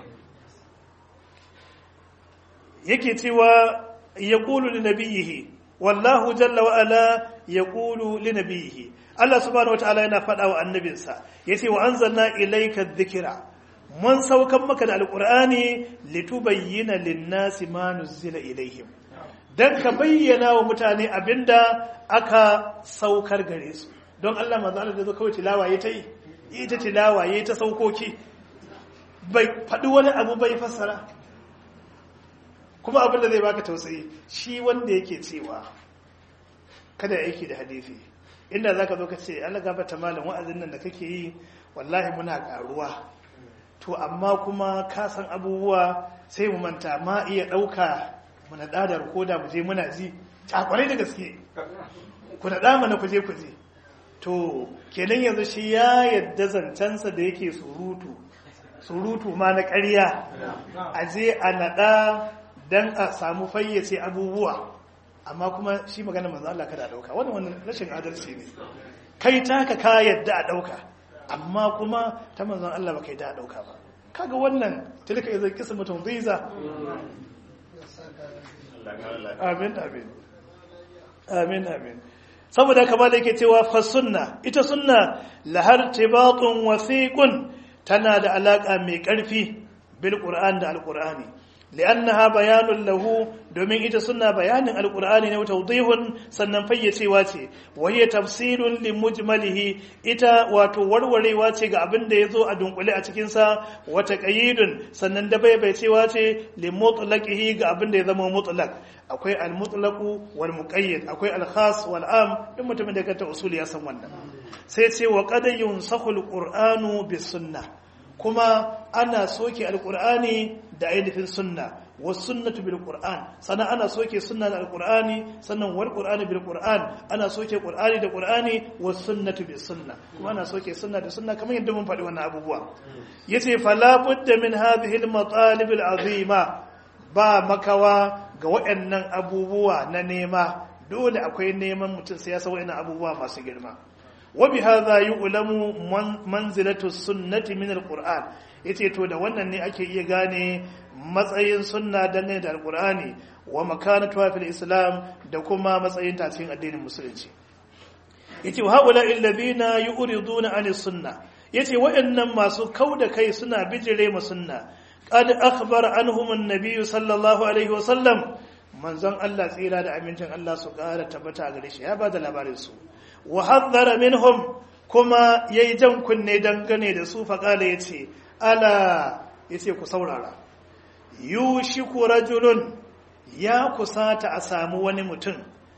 yake cewa yaqulu li nabiyhi wallahu jalla wa ala yaqulu li nabiyhi Allah subhanahu wataala yana faɗa wa annabinsa yace wa anzalna ilayka dhikra mun saukan maka da alqur'ani litubayyana lin-nasi ma nuzila ilayhim dan ka bayyana wa mutane abinda aka saukar gare su don Allah manzo Allah da zo kawai tilawa yayi ta yi ita tilawa yayi ta saukoki bai faɗi wani abu bai fassara kuma abin da zai baka tausayi shi wanda yake cewa kada aiki da hadisi inda zaka zo ka ce Allah gafarta malam wa'azin nan da kake yi wallahi muna karuwa to amma kuma ka san abubuwa sai mu manta ma iya dauka mu na da koda mu je muna ji takware da gaske ku na da mana ku je ku je to kenan yanzu shi ya yadda zancensa da yake surutu surutu ma na ƙarya a je a naɗa don a samu fayyace abubuwa amma kuma shi magana manzo Allah kada a dauka wannan wannan rashin adalci ne kai taka ka yadda a dauka amma kuma ta manzon Allah ba kai da a dauka ba kaga wannan tilka idan kisa mutum ziza amin amin amin amin saboda kamar da yake cewa fa sunna ita sunna lahar tibatun wasiqun tana da alaka mai karfi bil qur'an da al qur'ani li'annaha bayanun lahu domin ita suna bayanin alqur'ani ne tawdihun sannan fayyacewa ce wa hiya tafsirun limujmalihi ita wato warwarewa ce ga abin da yazo a dunkule a cikin sa wa taqyidun sannan da bayyaicewa ce limutlaqihi ga abin da ya zama mutlaq akwai al-mutlaqu wal muqayyad akwai al-khas wal am duk mutumin da kanta usuli ya san wannan sai ce wa qad yunsakhu al-qur'anu bis sunnah kuma ana soke alkur'ani da ainihin sunna wasu sunnatu bil qur'an sannan ana soke sunna da alkur'ani sannan wal qur'ani bil qur'an ana soke qur'ani da qur'ani wasu sunnatu bis sunna kuma ana soke sunna da sunna kamar yadda mun faɗi wannan abubuwa yace fala budda min hadhihi al matalib al azima ba makawa ga waɗannan abubuwa na nema dole akwai neman mutum sai ya san waɗannan abubuwa masu girma وبهذا يعلم منزلة السنة من القرآن yace to da wannan ne ake iya gane matsayin sunna dangane da alqur'ani wa makanatu fil islam da kuma matsayin ta cikin addinin musulunci yace wa haula alladhina yuriduna an sunna yace waɗannan masu kauda kai suna bijire ma sunna qad akhbara anhum an-nabiy sallallahu alaihi wa sallam manzon Allah tsira da amincin Allah su ƙara tabbata gare shi ya ba da labarin su wa haddara minhum kuma yayi jan kunne dangane da su faqala yace ala yace ku saurara yushiku rajulun ya kusata a samu wani mutum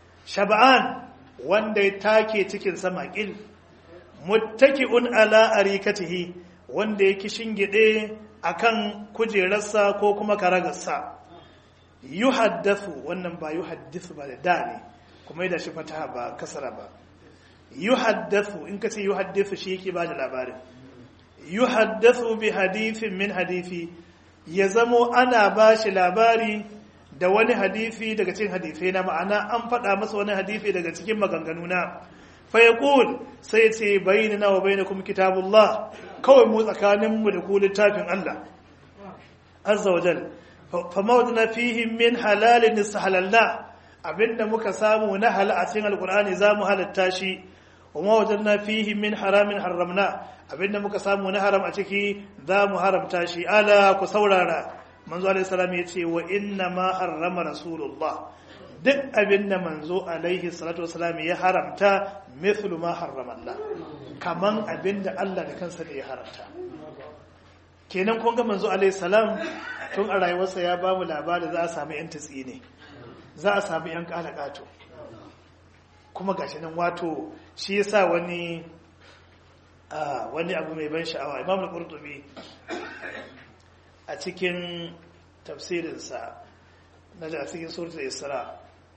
shab'an wanda ya take cikin sama kil muttaki'un ala arikatihi wanda ya kishingide akan kujerarsa ko kuma karagarsa yuhaddathu wannan ba yuhaddithu ba da da ne kuma yadda shi fataha ba kasara ba yuhaddathu in ka ce yuhaddathu shi yake ba da labarin yuhaddathu bi hadithin min hadithi ya zamo ana ba shi labari da wani hadisi daga cikin hadisai na ma'ana an faɗa masa wani hadisi daga cikin maganganu na fa yaqul sai ce bainana wa bainakum kitabullah kawai mu tsakanin mu da ku littafin Allah azza wa jal fa mawdana fihi min halalin istahalalna abinda muka samu na halal a cikin alqur'ani zamu halatta shi wa mawdana fihi min haramin haramna abinda muka samu na haram a ciki zamu haramta shi ala ku saurara manzo alaihi salam ya ce wa inna ma harrama rasulullah duk abin da manzo alaihi salatu wasalam ya haramta mithlu ma harrama Allah kaman abin da Allah da kansa ne ya haramta kenan kun ga manzo alaihi salam tun a rayuwarsa ya ba mu labari za a samu yan tatsi ne za a samu yan kalakato kuma gashi nan wato shi yasa wani wani abu mai ban sha'awa imam al-qurtubi a cikin tafsirinsa na da cikin suratul isra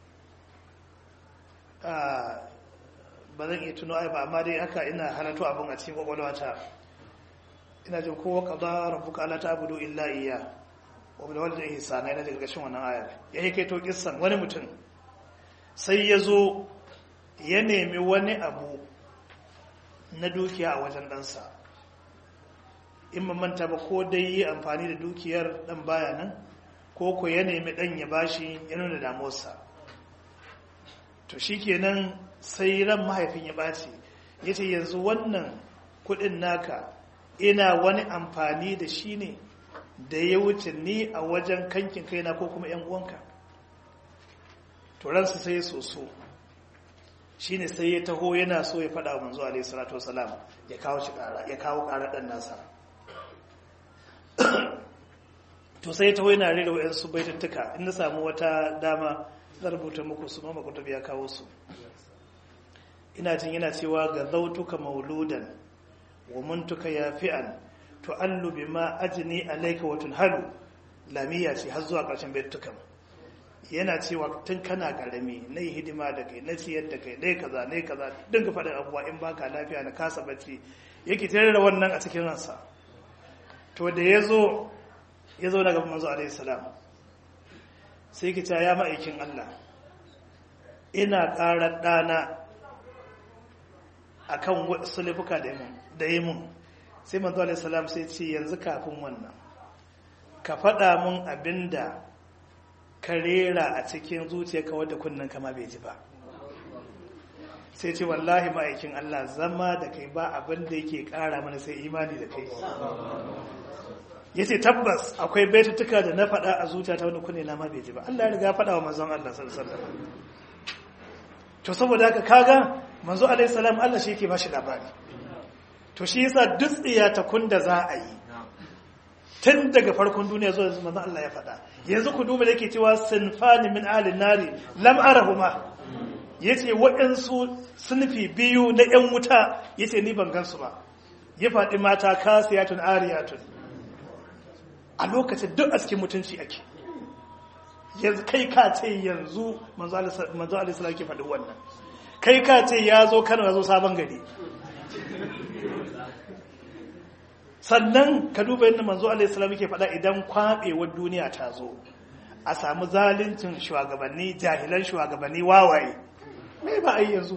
ba zan iya tuno ai ba amma dai haka ina halarto abin a cikin kwakwalwata ina jin kowa qada rabbuka alla ta'budu illa iyya wa bil walidayni ihsana ina daga gashin wannan ayar ya yake to kissan wani mutum sai ya zo ya nemi wani abu na dukiya a wajen ɗansa in manta ba ko dai yi amfani da dukiyar ɗan baya nan ko ko ya nemi ɗan ya bashi ya nuna damuwarsa to shi kenan sai ran mahaifin ya ɓaci ya ce yanzu wannan kuɗin naka ina wani amfani da shi ne da ya wuce ni a wajen kankin kaina ko kuma ‘yan uwanka to ransu sai ya soso shi ne sai ya taho yana so ya faɗa wa manzo alaihi salatu wasalam ya kawo shi ƙara ya kawo ƙara ɗan nasa to sai ya taho yana rera wa'yansu baitattuka in na samu wata dama zan rubuta muku su mama kuta ya kawo su ina jin yana cewa ga zautuka mauludan wa muntuka yafi'an tu'allu bima ajni alayka wa tunhalu lamiya ce har zuwa ƙarshen baitukan yana cewa tun kana karami na yi hidima da kai na ciyar da kai ɗaya kaza ne kaza dinga faɗin abubuwa in baka lafiya na kasa bacci yake tare da wannan a cikin ransa to da ya zo ya zo daga manzo alaihi salam sai ki ya ma'aikin Allah ina ƙara ɗana akan wasu laifuka da yi mun sai manzo alaihi salam sai ce yanzu kafin wannan ka faɗa mun abinda ka rera a cikin zuciyarka wadda kunnen kama bai ji ba sai ce wallahi ma'aikin Allah zama da kai ba abin da yake kara mana sai imani da kai ya ce tabbas akwai baitutuka da na faɗa a zuciyata wani kunne na ma bai ji ba Allah ya riga faɗa wa manzon Allah sallallahu to saboda haka kaga manzo alaihi salam Allah shi yake bashi labari to shi yasa duk ta kun da za a yi tun daga farkon duniya zuwa yanzu manzon Allah ya faɗa yanzu ku duba da yake cewa sinfani min alin nari lam arahuma yace waɗansu sunfi biyu na ƴan wuta yace ni ban gansu ba ya faɗi mata kasiyatun ariyatun a lokacin duk a cikin mutunci ake yanzu kai ka ce yanzu manzo Allah sallallahu ke faɗi wannan kai ka ce ya zo Kano ya zo sabon gari sannan ka duba yadda manzo alaihissalam yake faɗa idan kwaɓewar duniya ta zo a samu zaluncin shugabanni jahilan shugabanni wawaye mai ba a yi yanzu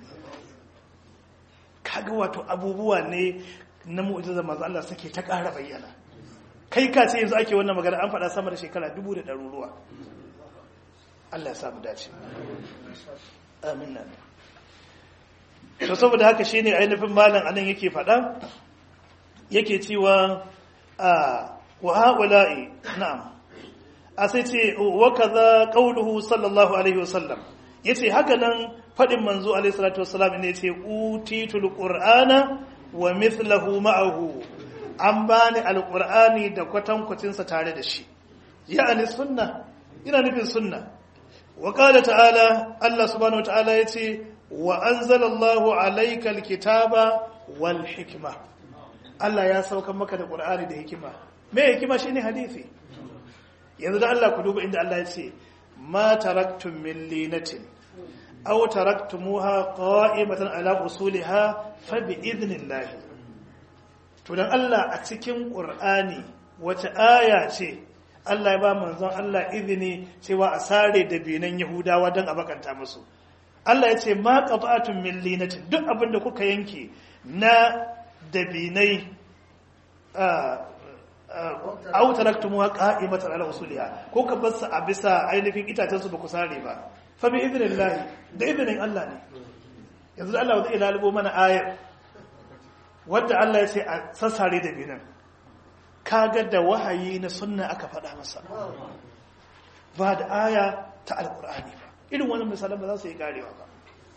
kaga wato abubuwa ne na mu'ujizar manzo Allah suke ta ƙara bayyana kai ka ce yanzu ake wannan magana an faɗa sama da shekara dubu da ɗaruruwa Allah ya samu dace amin nan to saboda haka shine ainihin malam anan yake faɗa yake cewa a wa haula'i na'am a sai ce wa kaza qauluhu sallallahu alaihi wasallam yace haka nan fadin manzo alaihi salatu wasallam ne yace utitul qur'ana wa mithluhu ma'ahu an bani alqur'ani da kwatankwacin sa tare da shi ya'ani sunna ina nufin sunna wa qala ta'ala Allah subhanahu wa ta'ala yace wa anzalallahu alayka alkitaba wal hikma Allah ya saukan maka da Qur'ani da hikima me hikima shine hadisi yanzu da Allah ku duba inda Allah ya ce ma taraktum min linatin aw taraktumuha qa'imatan ala usuliha fa bi idnillah to dan Allah a cikin Qur'ani wace aya ce Allah ya ba manzon Allah izini cewa a sare da binan Yahudawa don a bakanta musu Allah ya ce ma qata'atun min linatin duk abin da kuka yanke na dabinai aw taraktumuha qa'imatan ala usuliha ko ka bar su a bisa ainihin itacen su ba ku sare ba fa bi idnillahi da idnin Allah ne yanzu Allah zai lalubo mana ayar wadda Allah ya ce a sassare da binan kaga da wahayi na sunna aka faɗa masa ba da aya ta alkur'ani ba irin wani misalan ba za su yi karewa ba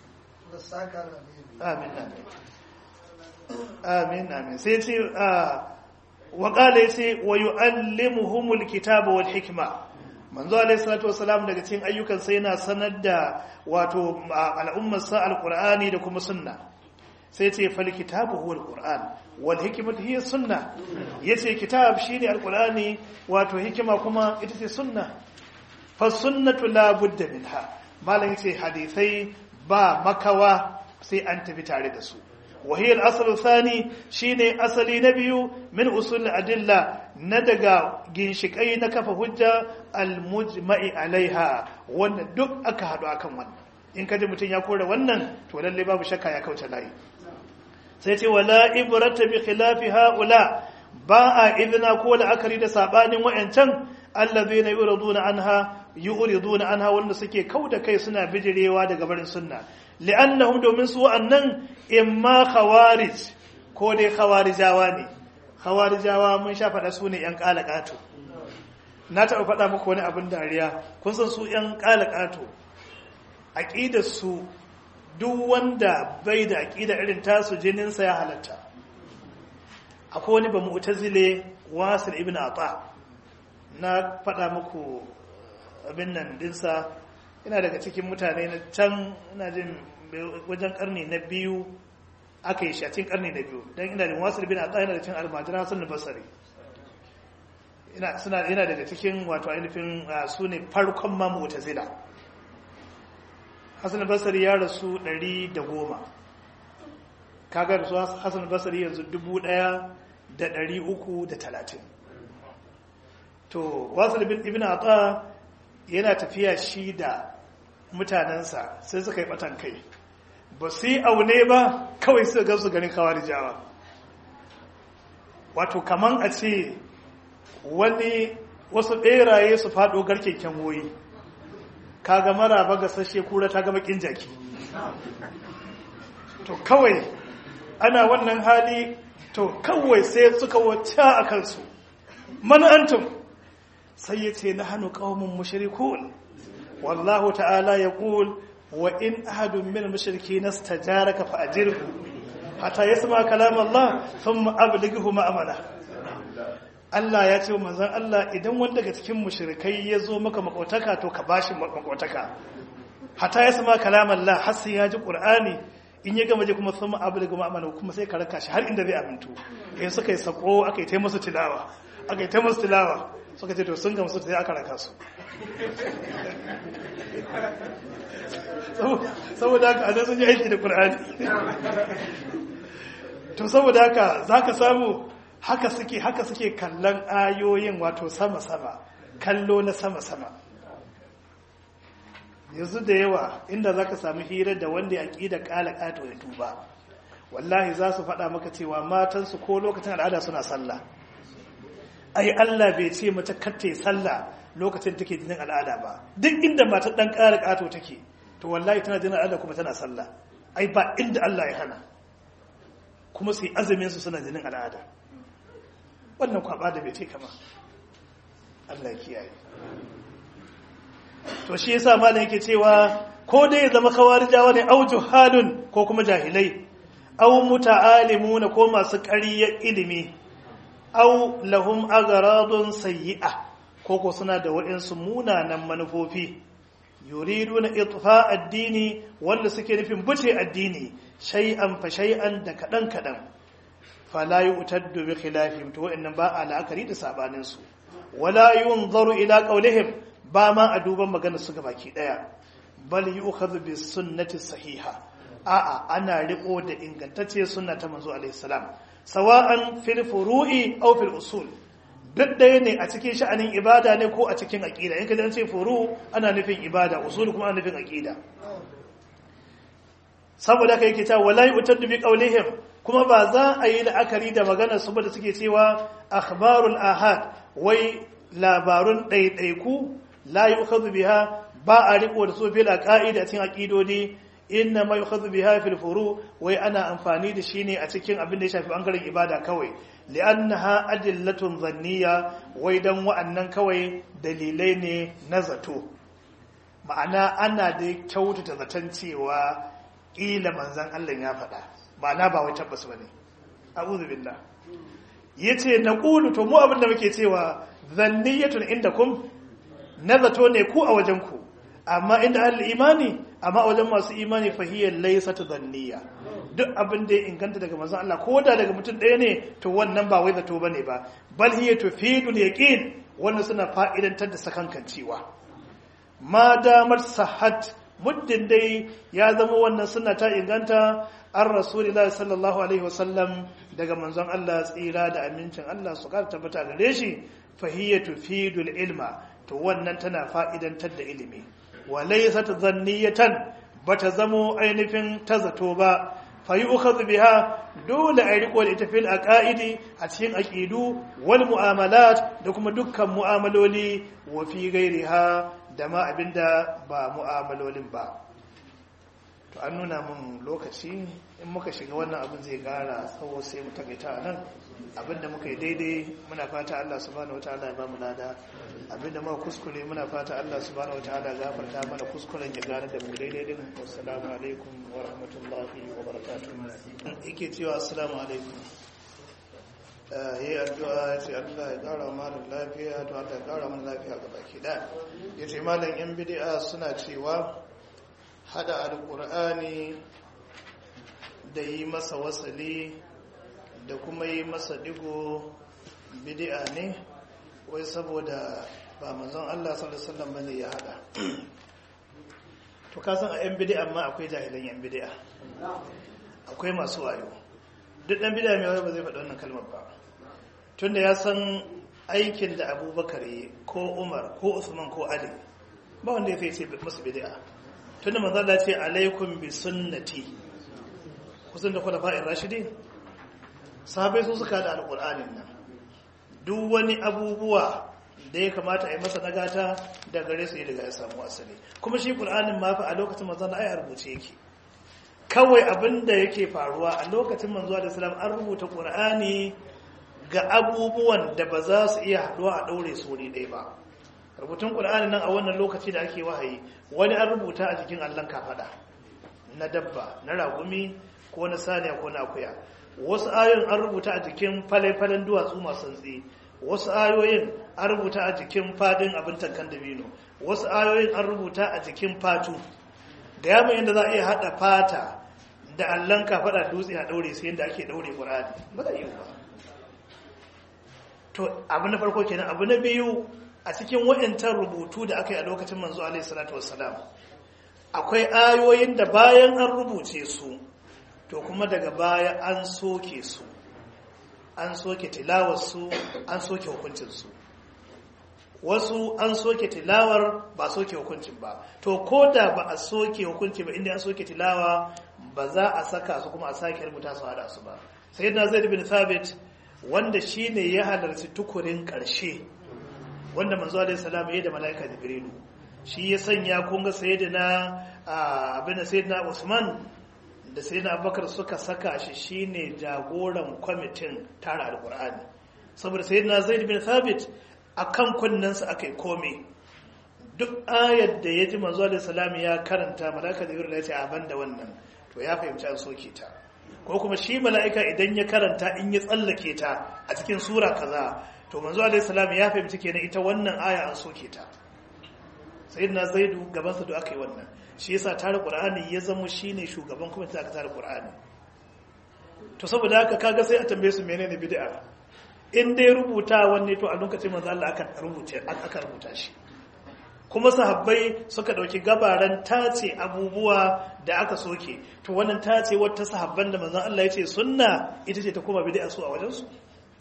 amin amin amin amin sai ce wa qala yace wa yu'allimuhumul kitaba wal hikma manzo alayhi salatu wasalam daga cikin ayyukan sai yana sanar da wato al'ummar sa alqur'ani da kuma sunna sai ce fal kitabu huwa alquran wal hikmatu hiya sunna yace kitab shine alqurani wato hikima kuma ita ce sunna fa sunnatu la budda minha malan yace hadisai ba makawa sai an tafi tare da su wa hiya al-aslu thani shine asali na biyu min usul adilla na daga ginshikai na kafa hujja al-mujma'i alaiha wanda duk aka hadu akan wannan in kaji mutun ya kore wannan to lalle babu shakka ya kauce layi sai ce wala ibrata bi khilafi haula ba a idna ko la'akari da sabanin wayancan allazina yuriduna anha yuriduna anha wanda suke kauda kai suna bijirewa daga barin sunna li'annahum domin su wa'annan imma khawarij ko dai khawarijawa ne khawarijawa mun sha faɗa su ne yan kalakato na taɓa faɗa muku wani abin dariya kun san su yan kalakato aqidar su duk wanda bai da aƙida irin tasu jininsa ya halatta akwai wani ba mu'tazile wasil ibn ata na faɗa muku abin nan dinsa ina daga cikin mutane na can ina jin wajen karni na biyu aka yi shacin karni na biyu don ina da wasil ibn ata yana da cin almajira sun basari yana daga cikin wato ainihin su ne farkon ma mu'tazila hassan basari ya rasu 110 kaga rasu hassan basari yanzu 1330 to wasu ibn ata yana tafiya shi da mutanensa sai suka yi batan kai ba su yi aune ba kawai su ga su ganin kawar jawa wato kaman a ce wani wasu ɓeraye su faɗo garken kyanwoyi kaga maraba ga sashe kura ta gaba kin jaki to kawai ana wannan hali to kawai sai suka wacce a kansu man antum sai ya ce na hannu ƙawamin mushrikun wallahu ta'ala ya ƙul wa in ahadun min mushriki na stajaraka fa ajirhu hatta yasma kalam Allah thumma ablighu ma'amala Allah ya ce manzon Allah idan wanda daga cikin mushrikai ya zo maka makotaka to ka bashi makotaka hatta ya sama kalam Allah har sai ya ji Qur'ani in ya gama je kuma sun abu daga ma'amala kuma sai ka raka shi har inda zai amintu in suka yi sako aka yi ta musu tilawa aka yi ta musu tilawa suka ce to sun gamsu sai aka raka su saboda haka a sun yi aiki da Qur'ani to saboda haka zaka samu haka suke haka suke kallon ayoyin wato sama-sama kallo na sama-sama yanzu da yawa inda za ka sami hira da wanda ya ƙi da ƙala ƙato ya tuba wallahi za su faɗa maka cewa matansu ko lokacin al'ada suna sallah ai Allah bai ce mata katte sallah lokacin take jinin al'ada ba duk inda matar ɗan ƙara ƙato take to wallahi tana jinin al'ada kuma tana sallah ai ba inda Allah ya hana kuma su yi azumin su suna jinin al'ada wannan kwaba da bai ce kama Allah kiyaye to shi yasa malam yake cewa ko dai ya zama kawarijawa ne au juhalun ko kuma jahilai au muta'alimuna ko masu ƙarya ilimi au lahum agharadun sayyi'a ko ko suna da waɗansu munanan manufofi yuriduna itfa addini wanda suke nufin buce addini shay'an fa shay'an da kadan kadan fala yu'taddu bi khilafihim to wa'annan ba a la'akari da sabanin su wala yunzaru ila qawlihim ba ma a duban maganar su gabaki daya bal yu'khadhu bis sunnati sahiha a'a ana riko da ingantacce sunna ta manzo alaihi salam sawa'an fil furu'i aw fil usul duk ɗaya ne a cikin sha'anin ibada ne ko a cikin aƙida in ka ji an ce furu ana nufin ibada usulu kuma ana nufin aƙida saboda ka yake cewa wala yu'taddu bi qawlihim kuma ba za a yi la'akari da maganar su ba da suke cewa akhbarul ahad wai labarun ɗaiɗaiku la yu'khadhu biha ba a riko da su fil aqaida cikin aqidodi inna ma yu'khadhu biha fil furu wai ana amfani da shi ne a cikin abin da ya shafi bangaren ibada kawai li'annaha adillatun zanniya wai dan wa'annan kawai dalilai ne na zato ma'ana ana da kyautata zaton cewa ƙila manzan Allah ya faɗa ma'ana ba wai tabbas bane a'udhu billah yace naqulu to mu abin da muke cewa zanniyatun indakum na zato ne ku a wajen ku amma inda ahli imani amma wajen masu imani fahiyar laysat zanniya duk abin da ya inganta daga manzon Allah ko da daga mutum ɗaya ne to wannan ba wai zato bane ba bal hiya tufidul yaqin wannan suna fa'idantar da sakankancewa ma damar sahat muddin dai ya zama wannan suna ta inganta an rasulillahi sallallahu alaihi wasallam daga manzon Allah tsira da amincin Allah su kar tabbata gare shi fahiyya tufidul ilma to wannan tana fa'idantar da ilimi wa laysat dhanniyatan bata zamo ainihin ta zato ba fayi ukhadhu biha dole a riko da ita fil aqaidi a cikin aqidu wal mu'amalat da kuma dukkan mu'amaloli wa fi ghairiha da ma abinda ba mu'amalolin ba to an nuna mun lokaci in muka shiga wannan abin zai gara tsawo sai mu takaita nan abinda muka yi daidai muna fata Allah subhanahu wataala ya ba mu lada abinda muka kuskure muna fata Allah subhanahu wataala gafarta mana kuskuren ya gane da mu daidai din assalamu alaikum wa rahmatullahi wa barakatuh yake cewa assalamu alaikum yayi addu'a ya ce Allah ya kara mana lafiya to Allah ya kara mana lafiya ga baki da yace malam yan bid'a suna cewa hada alqur'ani da yi masa wasali da kuma yi masa digo bid'a ne wai saboda ba manzon Allah sallallahu alaihi wasallam bane ya hada to ka san a yan bid'a amma akwai jahilan yan bid'a akwai masu wayo duk dan bid'a mai wayo ba zai faɗi wannan kalmar ba tunda ya san aikin da Abubakar yi ko Umar ko Usman ko Ali ba wanda ya ce musu bid'a tunda manzon Allah ce alaikum bi sunnati kusan da khulafa'ir rashidin sahabai su suka da alƙul'anin nan duk wani abubuwa da ya kamata a yi masa nagata da gare su daga ya samu asali kuma shi ƙul'anin ma fa a lokacin manzo na ai rubuce yake kawai abin da yake faruwa a lokacin manzo da salam an rubuta ƙul'ani ga abubuwan da ba za su iya haɗuwa a ɗaure su wuri ɗaya ba rubutun ƙul'ani nan a wannan lokaci da ake wahayi wani an rubuta a jikin allon kafaɗa na dabba na ragumi ko na saniya ko na akuya wasu ayoyin an rubuta a jikin falai-falen duwatsu masu tsi wasu ayoyin an rubuta a jikin fadin abin tankan dabino wasu ayoyin an rubuta a jikin fatu da yamin yadda za a iya haɗa fata da allon kafaɗa dutse a ɗaure su yadda ake ɗaure ƙurani ba za yi ba to abu na farko kenan abu na biyu a cikin wa'yantar rubutu da aka yi a lokacin manzo alaihi salatu wassalam akwai ayoyin da bayan an rubuce su to kuma daga baya an soke su an soke tilawarsu an soke hukuncinsu wasu an soke tilawar ba soke hukuncin ba to ko da ba a soke hukunci ba inda an soke tilawa ba za a saka su kuma a sake rubuta su hada su ba sai na zai bin thabit wanda shi ne ya halarci tukurin ƙarshe wanda manzo alaihi salam ya da mala'ika jibrilu shi ya sanya kun ga sayyidina abin sayyidina usman da sai na abubakar suka saka shi shine jagoran kwamitin tara alkur'ani saboda sai na zaid bin thabit a kan kunnensa aka yi kome duk ayar da ya ji manzo da salami ya karanta malaka da ya ce a banda wannan to ya fahimci an soke ta ko kuma shi mala'ika idan ya karanta in ya tsallake ta a cikin sura kaza to manzo alaihi salam ya fahimci kenan ita wannan aya an soke ta sayyidina zaidu gaban sa da aka yi wannan shi yasa tare qur'ani ya zama shine shugaban kuma aka tare qur'ani to saboda haka kaga sai a tambaye su menene bid'a in dai rubuta wanne to a lokacin manzo Allah aka rubuce aka rubuta shi kuma sahabbai suka dauki gabaran tace abubuwa da aka soke to wannan tace wata sahabban da manzo Allah ya ce sunna ita ce ta koma bid'a su a wajen su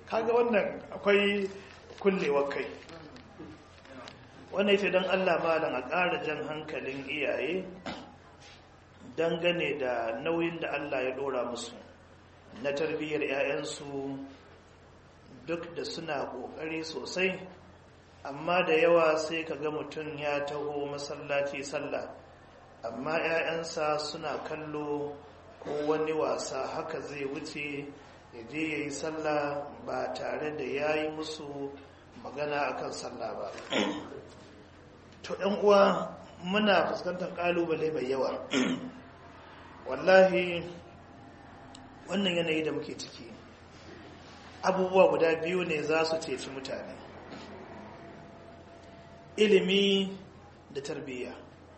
kaga wannan akwai kullewar kai wannan ita don allah malam a ƙara jan hankalin iyaye dangane da nauyin da allah ya ɗora musu na tarbiyyar 'ya'yansu duk da suna ƙoƙari sosai amma da yawa sai ka ga mutum ya taho masallaci sallah amma 'ya'yansa suna kallo ko wani wasa haka zai wuce ya je ya yi sallah ba tare da ya yi musu magana akan sallah ba to ɗan uwa muna fuskantar ƙalubale mai yawa wallahi wannan yanayi da muke ciki abubuwa guda biyu ne za su ceci mutane ilimi da tarbiyya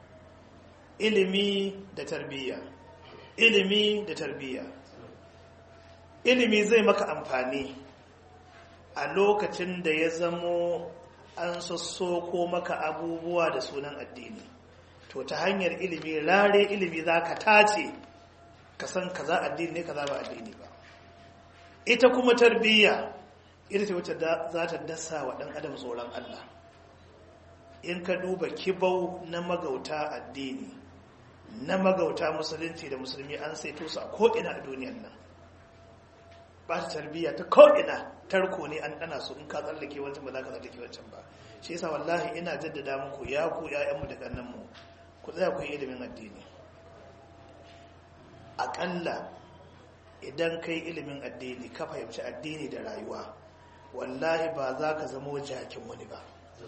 ilimi da tarbiyya ilimi da tarbiyya ilimi zai maka amfani a lokacin da ya zamo an sassoko maka abubuwa da sunan addini to ta hanyar ilimi rare ilimi za ka tace ka san kaza addini ne kaza ba addini ba ita kuma tarbiyya ita ce wacce za ta dasa wa ɗan adam tsoron Allah in ka duba kibau na magauta addini na magauta musulunci da musulmi an saito su a ko'ina a duniyan nan ba ta tarbiyya ta ko'ina tarko ne an ɗana su in ka tsallake wancan ba za ka tsallake wancan ba shi yasa wallahi ina jaddada muku ya ku ‘ya'yanmu da ƙannanmu ku tsaya ku yi ilimin addini aƙalla idan kai ilimin addini ka fahimci addini da rayuwa wallahi ba za ka zamo jakin wani ba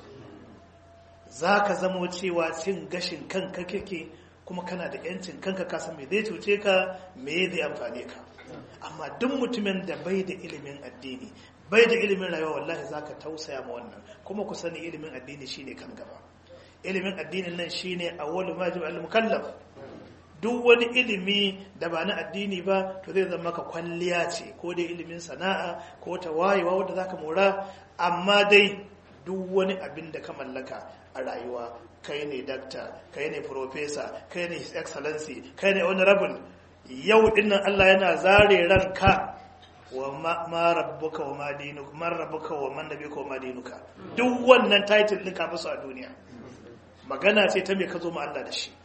za ka zamo cewa cin gashin kanka kake kuma kana da yancin kanka kasan me zai cuce ka me zai amfane ka amma duk mutumin da bai da ilimin addini bai da ilimin rayuwa wallahi za ka tausaya ma wannan kuma ku sani ilimin addini shine kan gaba ilimin addinin nan shine awwalu majib al-mukallaf duk wani ilimi da ba na addini ba to zai zama ka kwalliya ce ko dai ilimin sana'a ko ta wayewa wadda za ka mora amma dai duk wani abin da ka mallaka a rayuwa kai ne dakta kai ne profesa kai ne excellency kai ne honorable yau dinnan Allah yana zare ranka wa ma rabbuka wa ma dinuka man rabbuka wa man nabiyuka wa ma dinuka duk wannan title din ka musu a duniya magana ce ta me ka zo ma Allah da shi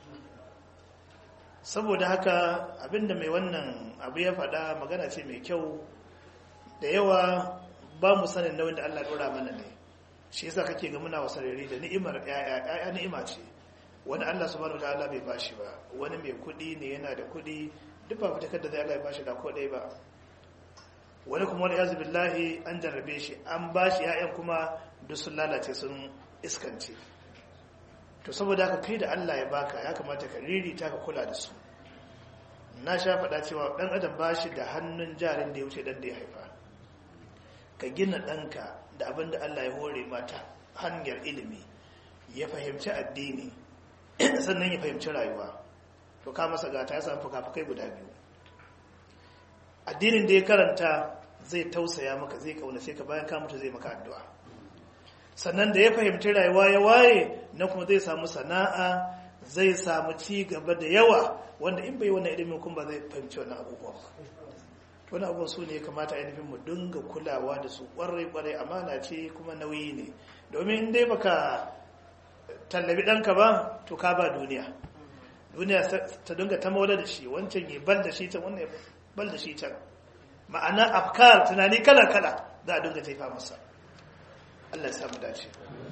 saboda haka abinda mai wannan abu ya faɗa magana ce mai kyau da yawa ba mu sanin nauyin da Allah ɗora mana ne shi yasa kake ga muna wasarere da ni'imar ƴaƴa ni'ima ce wani Allah subhanahu wataala bai bashi ba wani mai kuɗi ne yana da kuɗi duk ba fitakar da zai Allah ya bashi da ko ɗaya ba wani kuma wani yazu billahi an jarrabe shi an bashi ƴaƴan kuma duk sun lalace sun iskance to saboda haka kai da Allah ya baka ya kamata ka ririta ka kula da su na sha faɗa cewa ɗan adam ba shi da hannun jarin da ya wuce ɗan da ya haifa ka gina ɗanka da abin da Allah ya hore mata hanyar ilimi ya fahimci addini sannan ya fahimci rayuwa to ka masa gata ya samu fuka-fukai guda biyu addinin da ya karanta zai tausaya maka zai kaunace ka bayan ka mutu zai maka addu'a sannan da ya fahimci rayuwa ya waye na kuma zai samu sana'a zai samu ci gaba da yawa wanda in bai wannan ilimin kuma ba zai fahimci wannan abubuwan ba wani abubuwan su ne kamata ainihin mu dinga kulawa da su kwarai-kwarai amana ce kuma nauyi ne domin in dai baka tallabi ɗanka ba to ka ba duniya duniya ta dinga ta maula da shi wancan ya bal da shi can wannan ya bal da shi can ma'ana afkar tunani kala-kala za a dinga taifa masa Allah ya samu dace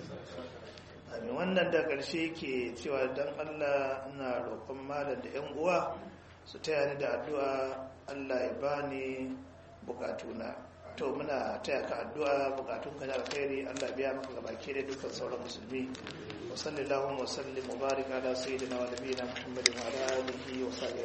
amin wannan da ƙarshe ke cewa don Allah na roƙon malam da 'yan uwa su taya ni da addu'a Allah ya bani bukatuna to muna taya ka addu'a bukatun ka da alkhairi Allah biya maka gabaki da dukkan sauran musulmi wa sallallahu wa sallim wa barik ala sayyidina wa nabiyina muhammadin wa ala alihi wa sahbihi